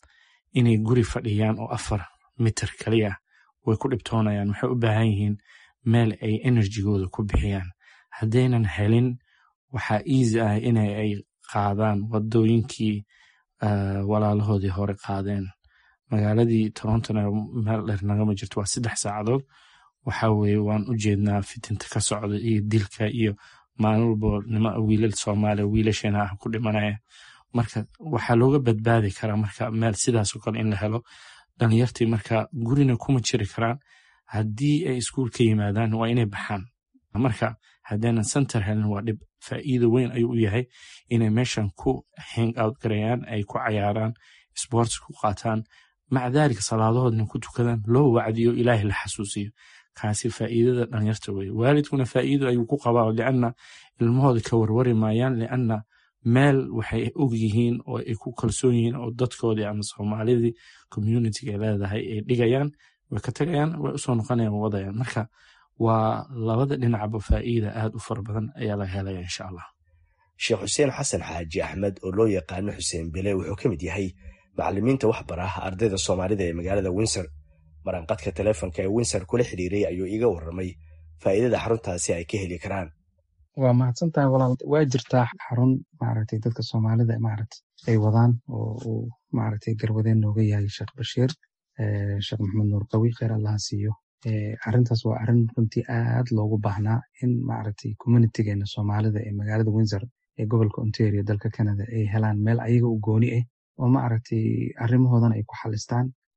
inay guri fadhiyaan oo afar mitir kaliya way ku dhibtoonayaan waxay u baahan yihiin meel ay enerjigooda ku bixiyaan haddaynan helin waxaa easy ah inay ay qaadaan wadooyinkii walaalahoodii hore qaadeen magaaladii torontona meel dheer nagama jirto waa saddex saacadood waxa weye waan u jeednaa fitinta ka socda iyo dilka iyo maalin walbo nima wiilal soomaaliya wiilasheena ah ku dhimanaya marka waxaa looga badbaadi karaa marka meel sidaasoo kale in la helo dhalinyartii marka gurina kuma jiri karaan haddii ay iskuul ka yimaadaan waa inay baxaan marka haddaynan center helin waa dhib faa'iido weyn ayuu u yahay inay meeshan ku hang out garayaan ay ku cayaaraan sports ku qaataan maca daalika salaadahoodna ku tukadaan loo wacdiyo ilaahay la xasuusiyo kaasi faa'iidada dhalinyarta weye waalidkuna faa'iido ayuu ku qabaa lianna ilmahooda ka warwari maayaan lianna meel waxay og yihiin oo ay ku kalsoon yihiin oo dadkoodii ama soomaalidii communitiga ay leedahay ay dhigayaan way ka tagayaan way usoo noqonayaan wadayaan marka waa labada dhinacba faa'iida aad u fara badan ayaa laga helaya insha allah sheekh xuseen xasan xaaji axmed oo loo yaqaano xuseen bele wuxuu ka mid yahay macalimiinta waxbara ardayda soomaalida ee magaalada windsor maranqadka teleefonka ee windsor kula xidhiiray ayuu iiga warramay faa'iidada xaruntaasi ay ka heli karaan waa mahadsan tahay walaal waa jirtaa xarun maaragtay dadka soomaalida maaragtay ay wadaan oo uu maaragtay garwadeen nooga yahay sheekh bashiir sheekh maxamed nuur qawi kheyr allaha siiyo arrintaas waa arrin runtii aad loogu baahnaa in maaragtay communitigeena soomaalida ee magaalada windsor ee gobolka ontario dalka canada ay helaan meel ayaga u gooni ah oo maaragtay arrimahoodana ay ku xalistaan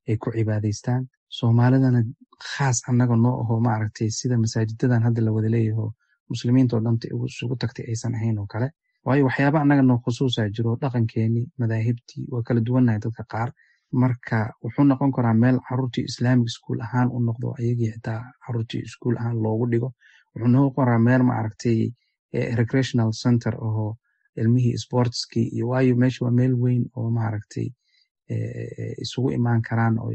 ay ku cibaadaystaan soomaalidana khaas annaga noo aho maaragtay sida masaajidadan hadda la wada leeyaho muslimiinta oo dhanta isugu tagtay aysan ahayn oo kale waayo waxyaaba annaga noo khusuusa jiro dhaqankeenii madaahibtii waa kala duwannahay dadka qaar marka wuxuu noqon karaa meel caruurtii islamic school ahaan u noqdo ayagii xitaa caruurtii school ahaan loogu dhigo wuxuu noqon karaa meel maaragtay recreational center oo ilmihii sportskii iyo waayo meesha waa meel weyn oo maaragtay isugu imaan karaan oo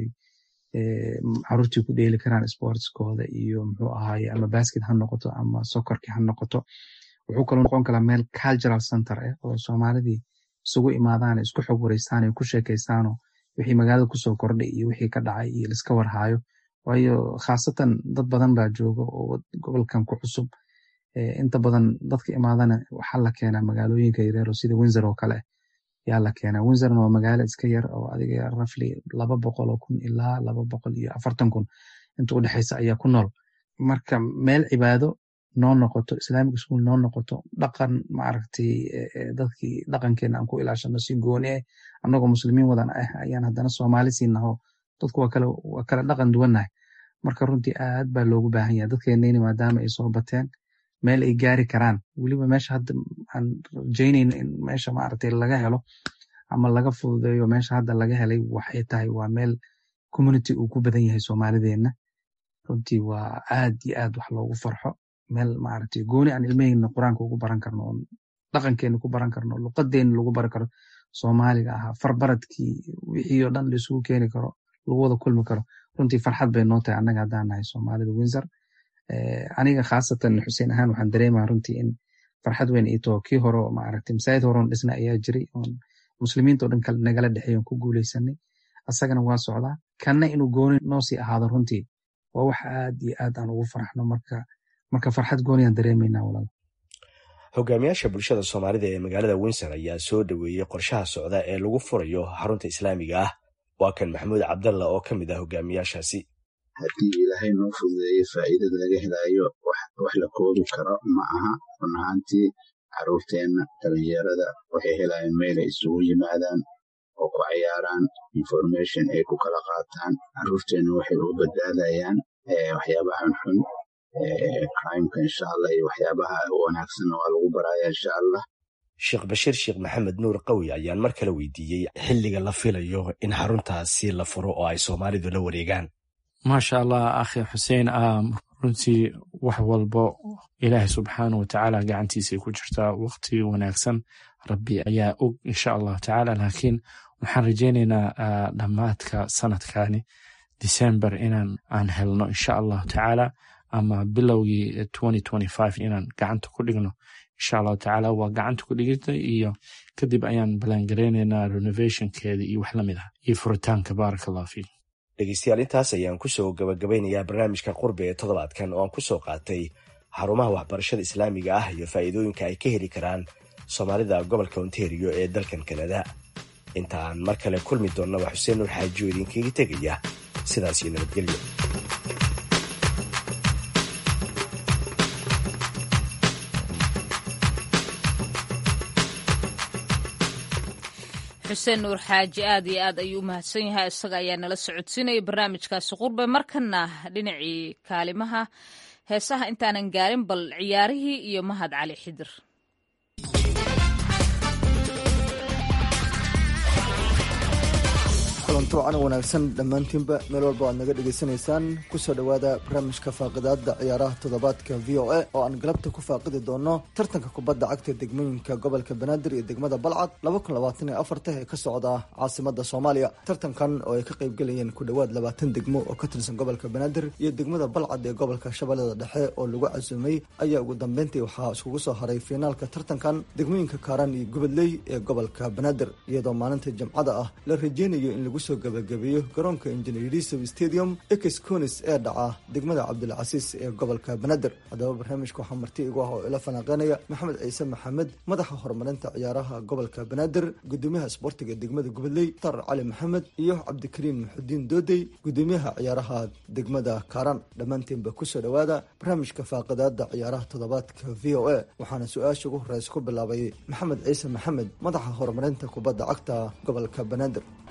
caruurtii ku dheeli karaan sportskooda iyo muxuu ahaaye ama basket ha noqoto ama sokorki ha noqoto wuxuu kaloo noqon karaa meel cultural center ah oo soomaalidii isugu imaadaan isku xog wareystaan ku sheekaystaanoo wixii magaalada kusoo kordhay iyo wixii ka dhacay iyo liska warhaayo waayo khaasatan dad badan baa jooga oo gobolkan ku cusub inta badan dadka imaadana waxaa la keenaa magaalooyinka yareero sida windsor oo kale yaa la keenaa windsorna waa magaalo iska yar oo adiga rafli laba boqol oo kun ilaa laba boqol iyo afartan kun inta u dhexeysa ayaa ku nool marka meel cibaado noo noqoto islamic school noo noqoto dhaqan maaragtay dadkii dhaqankeena aan ku ilaashano si gooni ah annagoo muslimiin wadan ah ayaan haddana soomaali siinaho dadku waa kale waa kale dhaqan duwannahay marka runtii aad baa loogu baahan yahay dadkeenayni maadaama ay soo bateen meel ay gaari karaan weliba meesha hadda aan rajaynayno in meesha maaragtay laga helo ama laga fududeeyo meesha hadda laga helay waxay tahay waa meel community uu ku badan yahay soomaalideenna runtii waa aad iyo aad wax loogu farxo meel maaragtay gooni aan ilmaheyna qur-aanka ugu baran karno oon dhaqankeena ku baran karno luqadeena lagu baran karo soomaaliga ahaa farbaradkii wixii oo dhan laisugu keeni karo lagu wada kulmi karo runtii farxad bay noo tahay annaga haddaan nahay soomaalida windsor aniga khaasatan xuseen ahaan waxaan dareemaa runtii in farxad weyn ii taho kii hore maaragtay masaajid horeon dhisna ayaa jiray oon muslimiinta oo dhan nagala dhexeey oon ku guuleysanay asagana waa socdaa kanna inuu gooni noo sii ahaado runtii waa wax aad iyo aad aan ugu farxno marka marka farxad gooniyaan dareemaynaa walaal hogaamiyaasha bulshada soomaalida ee magaalada windsor ayaa soo dhoweeyey qorshaha socda ee lagu furayo xarunta islaamiga ah waa kan maxamuud cabdalla oo ka mid ah hogaamiyaashaasi haddii ilaahay noo fududeeyo faa'iidada laga helaayo wax la koobi karo ma aha run ahaantii carruurteenna dhalinyarada waxay helayaan meel ay isugu yimaadaan oo ku cayaaraan information ay ku kala qaataan carruurteenna waxay uga badbaadayaan waxyaabahan xun crimeka insha allah iyo waxyaabaha wanaagsanna waa lagu baraya insha allah sheekh bashiir sheekh maxamed nuur qawi ayaan mar kale weydiiyey xilliga la filayo in xaruntaasi la furo oo ay soomaalidu la wareegaan maasha allah akhi xuseen runtii wax walbo ilaahay subxaana watacaala gacantiisay ku jirtaa waqti wanaagsan rabbi ayaa og insha allahu tacaala laakiin waxaan rajeynaynaa dhammaadka sanadkani december inaan aan helno insha allahu tacaala ama bilowgii inaan gacanta ku dhigno insha allahu tacaala waa gacanta ku dhigita iyo kadib ayaan ballaangareynaynaa renovationkeeda iyo wax lamid ah iyo furitaanka baaraka allah fiik dhegeystayaal intaas ayaan kusoo gabagabeynayaa barnaamijka qurbi ee toddobaadkan oo aan kusoo qaatay xarumaha waxbarashada islaamiga ah iyo faa'iidooyinka ay ka heli karaan soomaalida gobolka ontario ee dalkan kanada inta aan mar kale kulmi doonna waa xuseen nuur xaajiyo idinkaga tegaya sidaas iyo nabadgelyo xuseen nuur xaaji aad iyo aad ayuu u mahadsan yahay isaga ayaa nala socodsiinaya barnaamijkaasi qurbe markana dhinacii kaalimaha heesaha intaanan gaarin bal ciyaarihii iyo mahad cali xidir kulanto wacan wanaagsan dhammaantiinba meel walba aad naga dhegaysanaysaan kusoo dhowaada barnaamijka faaqidaada ciyaaraha toddobaadka v o a oo aan galabta ku faaqidi doono tartanka kubadda cagta degmooyinka gobolka banaadir iyo degmada balcad laba kun labaatan iyo afarta ee ka socda caasimada soomaaliya tartankan oo ay ka qaybgelayeen ku dhowaad labaatan degmo oo ka tirsan gobolka banaadir iyo degmada balcad ee gobolka shabeellada dhexe oo lagu casuumay ayaa ugu dambeyntii waxaa iskugu soo haray fiinaalka tartankan degmooyinka kaaran iyo gubadley ee gobolka banaadir iyadoo maalinta jimcada ah la rajeynayo in lagu soo gabagabeeyo garoonka injineerisow stadium ex conis ee dhaca degmada cabdilcasiis ee gobolka banaadir haddaba barnaamijka waxaa marti igu ah oo ila falanqeynaya maxamed ciise maxamed madaxa horumarinta ciyaaraha gobolka banaadir gudoomiyaha isboortiga degmada gubadley tar cali maxamed iyo cabdikariin maxudiin doodey gudoomiyaha ciyaaraha degmada kaaran dhammaantiinba kusoo dhowaada barnaamijka faaqidaada ciyaaraha toddobaadka v o a waxaana su-aasha ugu horeysa ku bilaabay maxamed ciise maxamed madaxa horumarinta kubadda cagta gobolka banaadir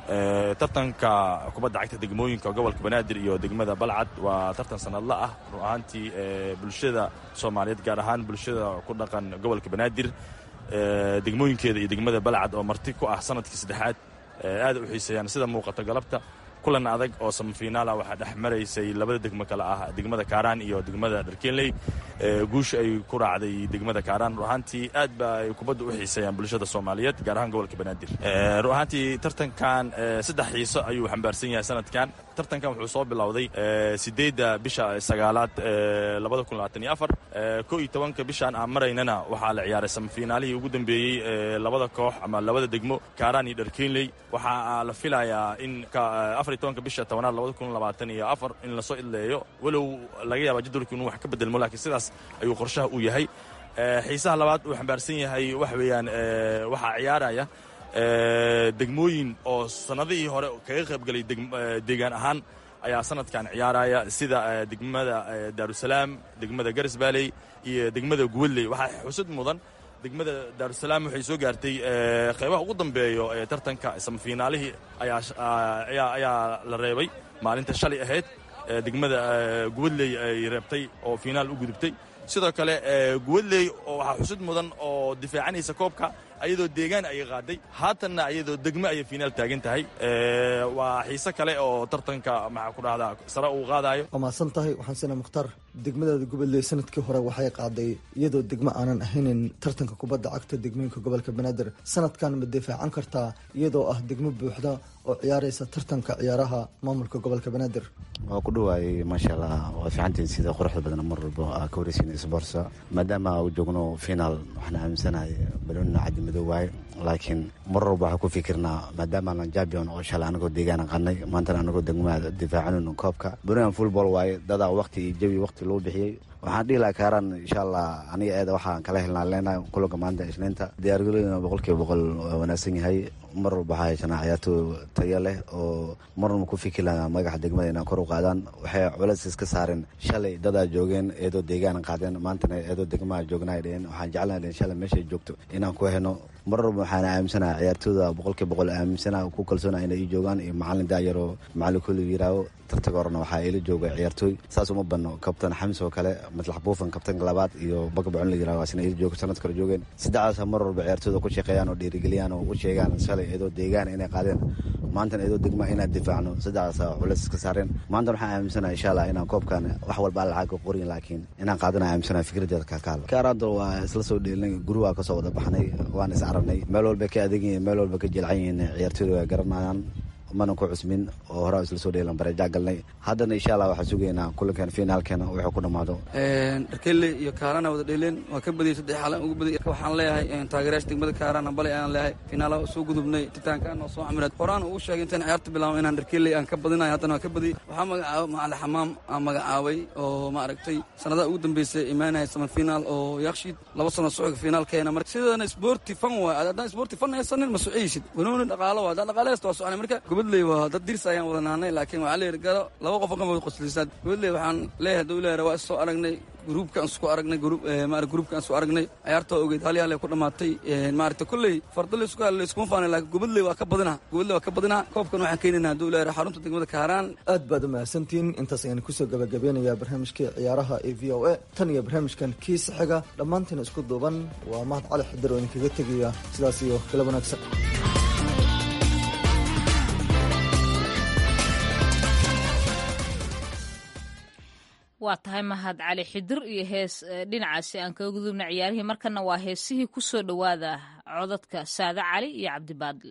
tartanka kubadda cagta degmooyinka gobolka banaadir iyo degmada balcad waa tartan sanadla ah run ahaantii bulshada soomaaliyeed gaar ahaan bulshada ku dhaqan gobolka banaadir degmooyinkeeda iyo degmada balcad oo marti ku ah sanadkii saddexaad aad u xiiseeyaan sida muuqata galabta kulan adag oo samafiinaala waxaa dhex maraysay labada degmo kale ah degmada kaaraan iyo degmada dharkenley guusha ay ku raacday degmada kaaraan run ahaantii aad ba ay kubadda u xiiseeyaan bulshada soomaaliyeed gaar ahaan gobolka banaadir run ahaantii tartankan saddex xiiso ayuu xambaarsan yahay sanadkan tartankan wuxuu soo bilowday sideedda bisha sagaalaad labada kun labaatan iyo afar ko iyo tobanka bishaan aan maraynana waxaa la ciyaaray samafiinaalihii ugu dambeeyey labada koox ama labada degmo kaaraan iyo dharkenley waxaa la filayaa in afar iyo tobanka bisha tobanaad labada kun labaatan iyo afar in lasoo idleeyo walow laga yaaba jadwalku inuu wax ka bedelmo laakiin sidaas ayuu qorshaha u yahay xiisaha labaad uu xambaarsan yahay waxa weeyaan waxaa ciyaaraya degmooyin oo sannadihii hore kaga qaybgelay deegaan ahaan ayaa sanadkan ciyaaraya sida degmada daarusalaam degmada garisbaaley iyo degmada guwadley waxaa xusud mudan degmada daarusalaam waxay soo gaartay qaybaha ugu dambeeyo ee tartanka samafiinaalihii ayaa la reebay maalinta shalay ahayd degmada guwadley ay reebtay oo fiinaal u gudubtay sidoo kale guwadley oo waxaa xusud mudan oo difaacanaysa koobka ayadoo deegaan ayay qaaday haatanna ayadoo degmo ayay fiinaal taagan tahay waa xiise kale oo tartanka maxaa ku dhahdaa sare uu qaadayo waa mahadsan tahay waxaan sina mukhtaar degmadaada gobolley sanadkii hore waxay qaaday iyadoo degmo aanan ahaynin tartanka kubadda cagta degmooyinka gobolka banaadir sanadkan ma difaacan kartaa iyadoo ah degmo buuxda oo ciyaaraysa tartanka ciyaaraha maamulka gobolka banaadir waa ku dhawaayey maasha allah waa fiicantiin sida quruxda badan mar walba aa ka wareysin sborsa maadaama u joogno finaal waxaan aaminsanahay baloonina caddi madow waaye laakiin mar walba waxaa ku fikirnaa maadaama aan champion oo shalay anagoo deegaan qadnay maantana anagoo degmada difaacanayno koobka banoonian football waaye dadaa waqti iyo jawi waqti loo bixiyey waxaan dhihi laha kaaraan insha allah aniga eeda waxaan kala helnaa leenahay kulanka maanta isniinta diyaargalooyina boqolkiiba boqol waa wanaagsan yahay mar walba waxaa haysanaa ciyaartoo tayo leh oo marnaba ku fikir lahaa magaxa degmada inaan kor u qaadaan waxay culeys iska saareen shalay dadaa joogeen eedoo deegaan qaadeen maantana eedoo degmaha joognaay dheheen waxaan jeclaan dheheen shalay meeshay joogto inaan ku heno mar walba waxaan aaminsanaha ciyaartooda boqolkiiba boqol aaminsanaha ku kalsoona inay ii joogaan iyo macalin daayaroo macalin kulli yiraaho tartaga horena waxaa ila jooga ciyaartooy saas uma badno kabtan xamis oo kale matlax buufan kabtanka labaad iyo bagabacon la yiraho asna ila jooga sanad kale joogeen saddexdaasa mar walba ciyaartooyda ku shaqeeyaan oo dhiirigeliyaan oo u sheegaan shalay iyadoo deegaan inay qaadeen maantana iyadoo degma inaan difaacno saddexdaasa culeys iska saareen maantana waxaan aaminsanaha insha allah inaan koobkan wax walba lacag ka qorin laakiin inaan qaadana aaminsanaha fikradeeda kakaal kaaraanto waa isla soo dheelinay guri waa kasoo wada baxnay waan is aragnay meel walba ka adegan yihiin meel walba ka jilcan yihiin ciyaartooyda waa garanayaan mana ku cusmin oo horaa isla soo dheelan bareejaa galnay haddana insha allah waxaan sugaynaa kulankan finaalkeena wuxuu ku dhammaado dharkelle iyo kaarana wada dheeleen waa ka badiyey saddex xalan ugu badiyey waxaan leeyahay taageerayaasha degmada kaarana balay ayaan leeyahay finaala soo gudubnay titaankaan oo soo camireed horaan ugu sheegay intaan ciyaarta bilaabo inaan dharkelle aan ka badinayo haddana waa ka badiyey waxaa magacaabay macali xamaam aan magacaabay oo maaragtay sanadaha ugu dambeysay imaanaya sama finaal oo yakshiid laba sano socodka finaalkeena marka sidana sporti fan waay haddaan sporti fan haysanin ma sociysid wanooni dhaqaalo waa haddaan dhaqaale haysta waa soconay marka gobadley waa dad dirs ayaan wada nahnay laakiin waxaa leeyahay garo laba qof qan wada qoslisaad gobadley waxaan leeyahay dowlaha waa is soo aragnay gruubkaan isku aragnay maarata gruubkaan isku aragnay ciyaartoo ogeyd hal yaal ay ku dhammaatay maaragta kolley fardo laysku hal layskuma faanay laakiin gobadley waa ka badinaa gobadley waa ka badinaa koobkan waxaan keenaynaa hadduu ilaahay xarunta degmada kaaraan aad baad u mahadsantihiin intaas ayaan kusoo gabagabeynayaa barnaamijkii ciyaaraha ee v o a tan iyo barnaamijkan kiisa xiga dhammaantiin isku duuban waa mahad cali xidar oo idinkaga tegaya sidaas iyo kala wanaagsan waa tahay mahad cali xidir iyo hees dhinacaasi aan kaga gudubna ciyaarihii markana waa heesihii ku soo dhowaada codadka saade cali iyo cabdibaadil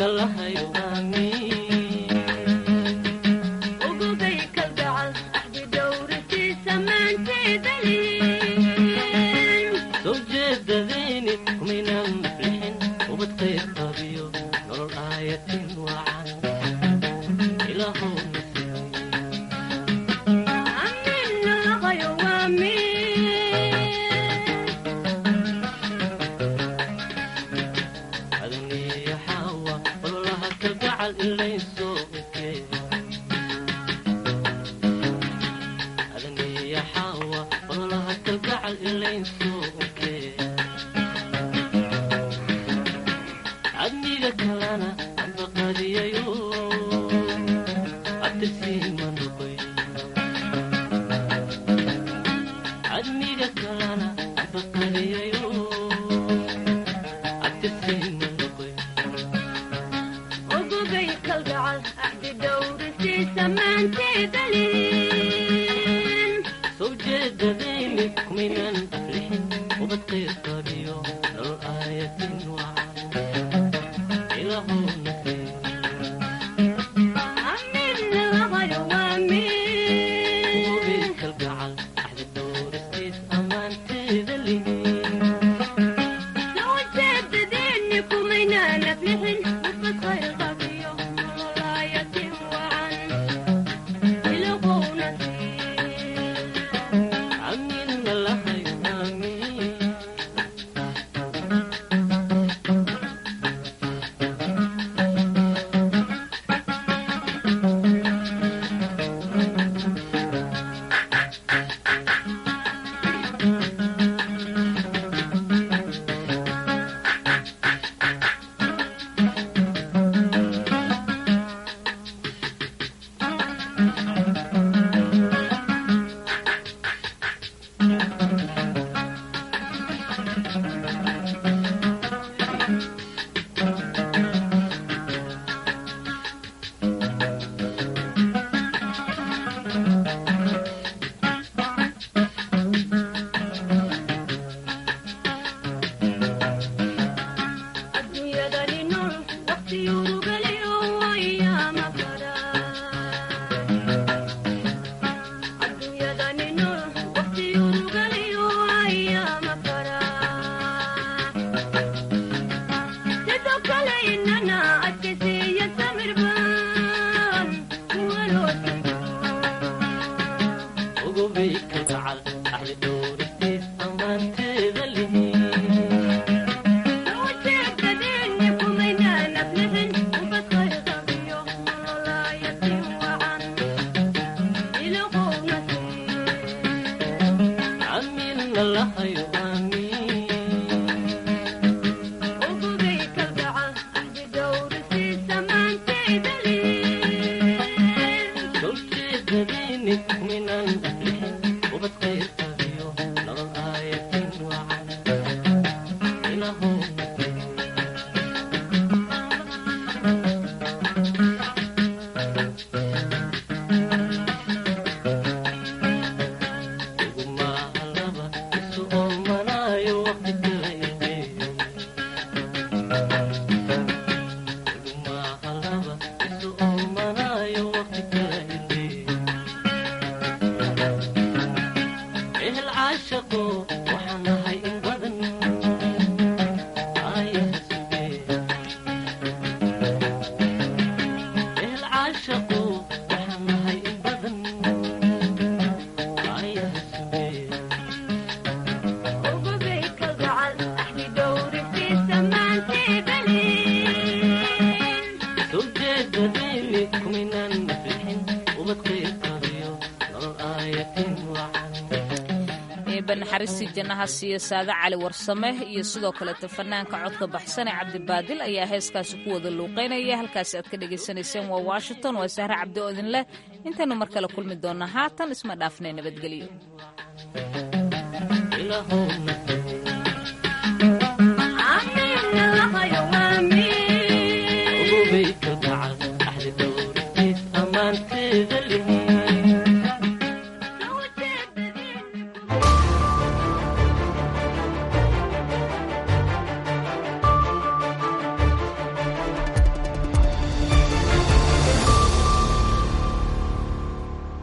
naxariistii jannaha siiyo saade cali warsame iyo sidoo kaleeto fanaanka codka baxsan ee cabdibaadil ayaa heeskaasi ku wada luuqaynaya halkaasi aad ka dhagaysanayseen waa washington waa sahre cabdi oodin leh intaynu mar kale kulmi doonna haatan isma dhaafnay nabadgelyo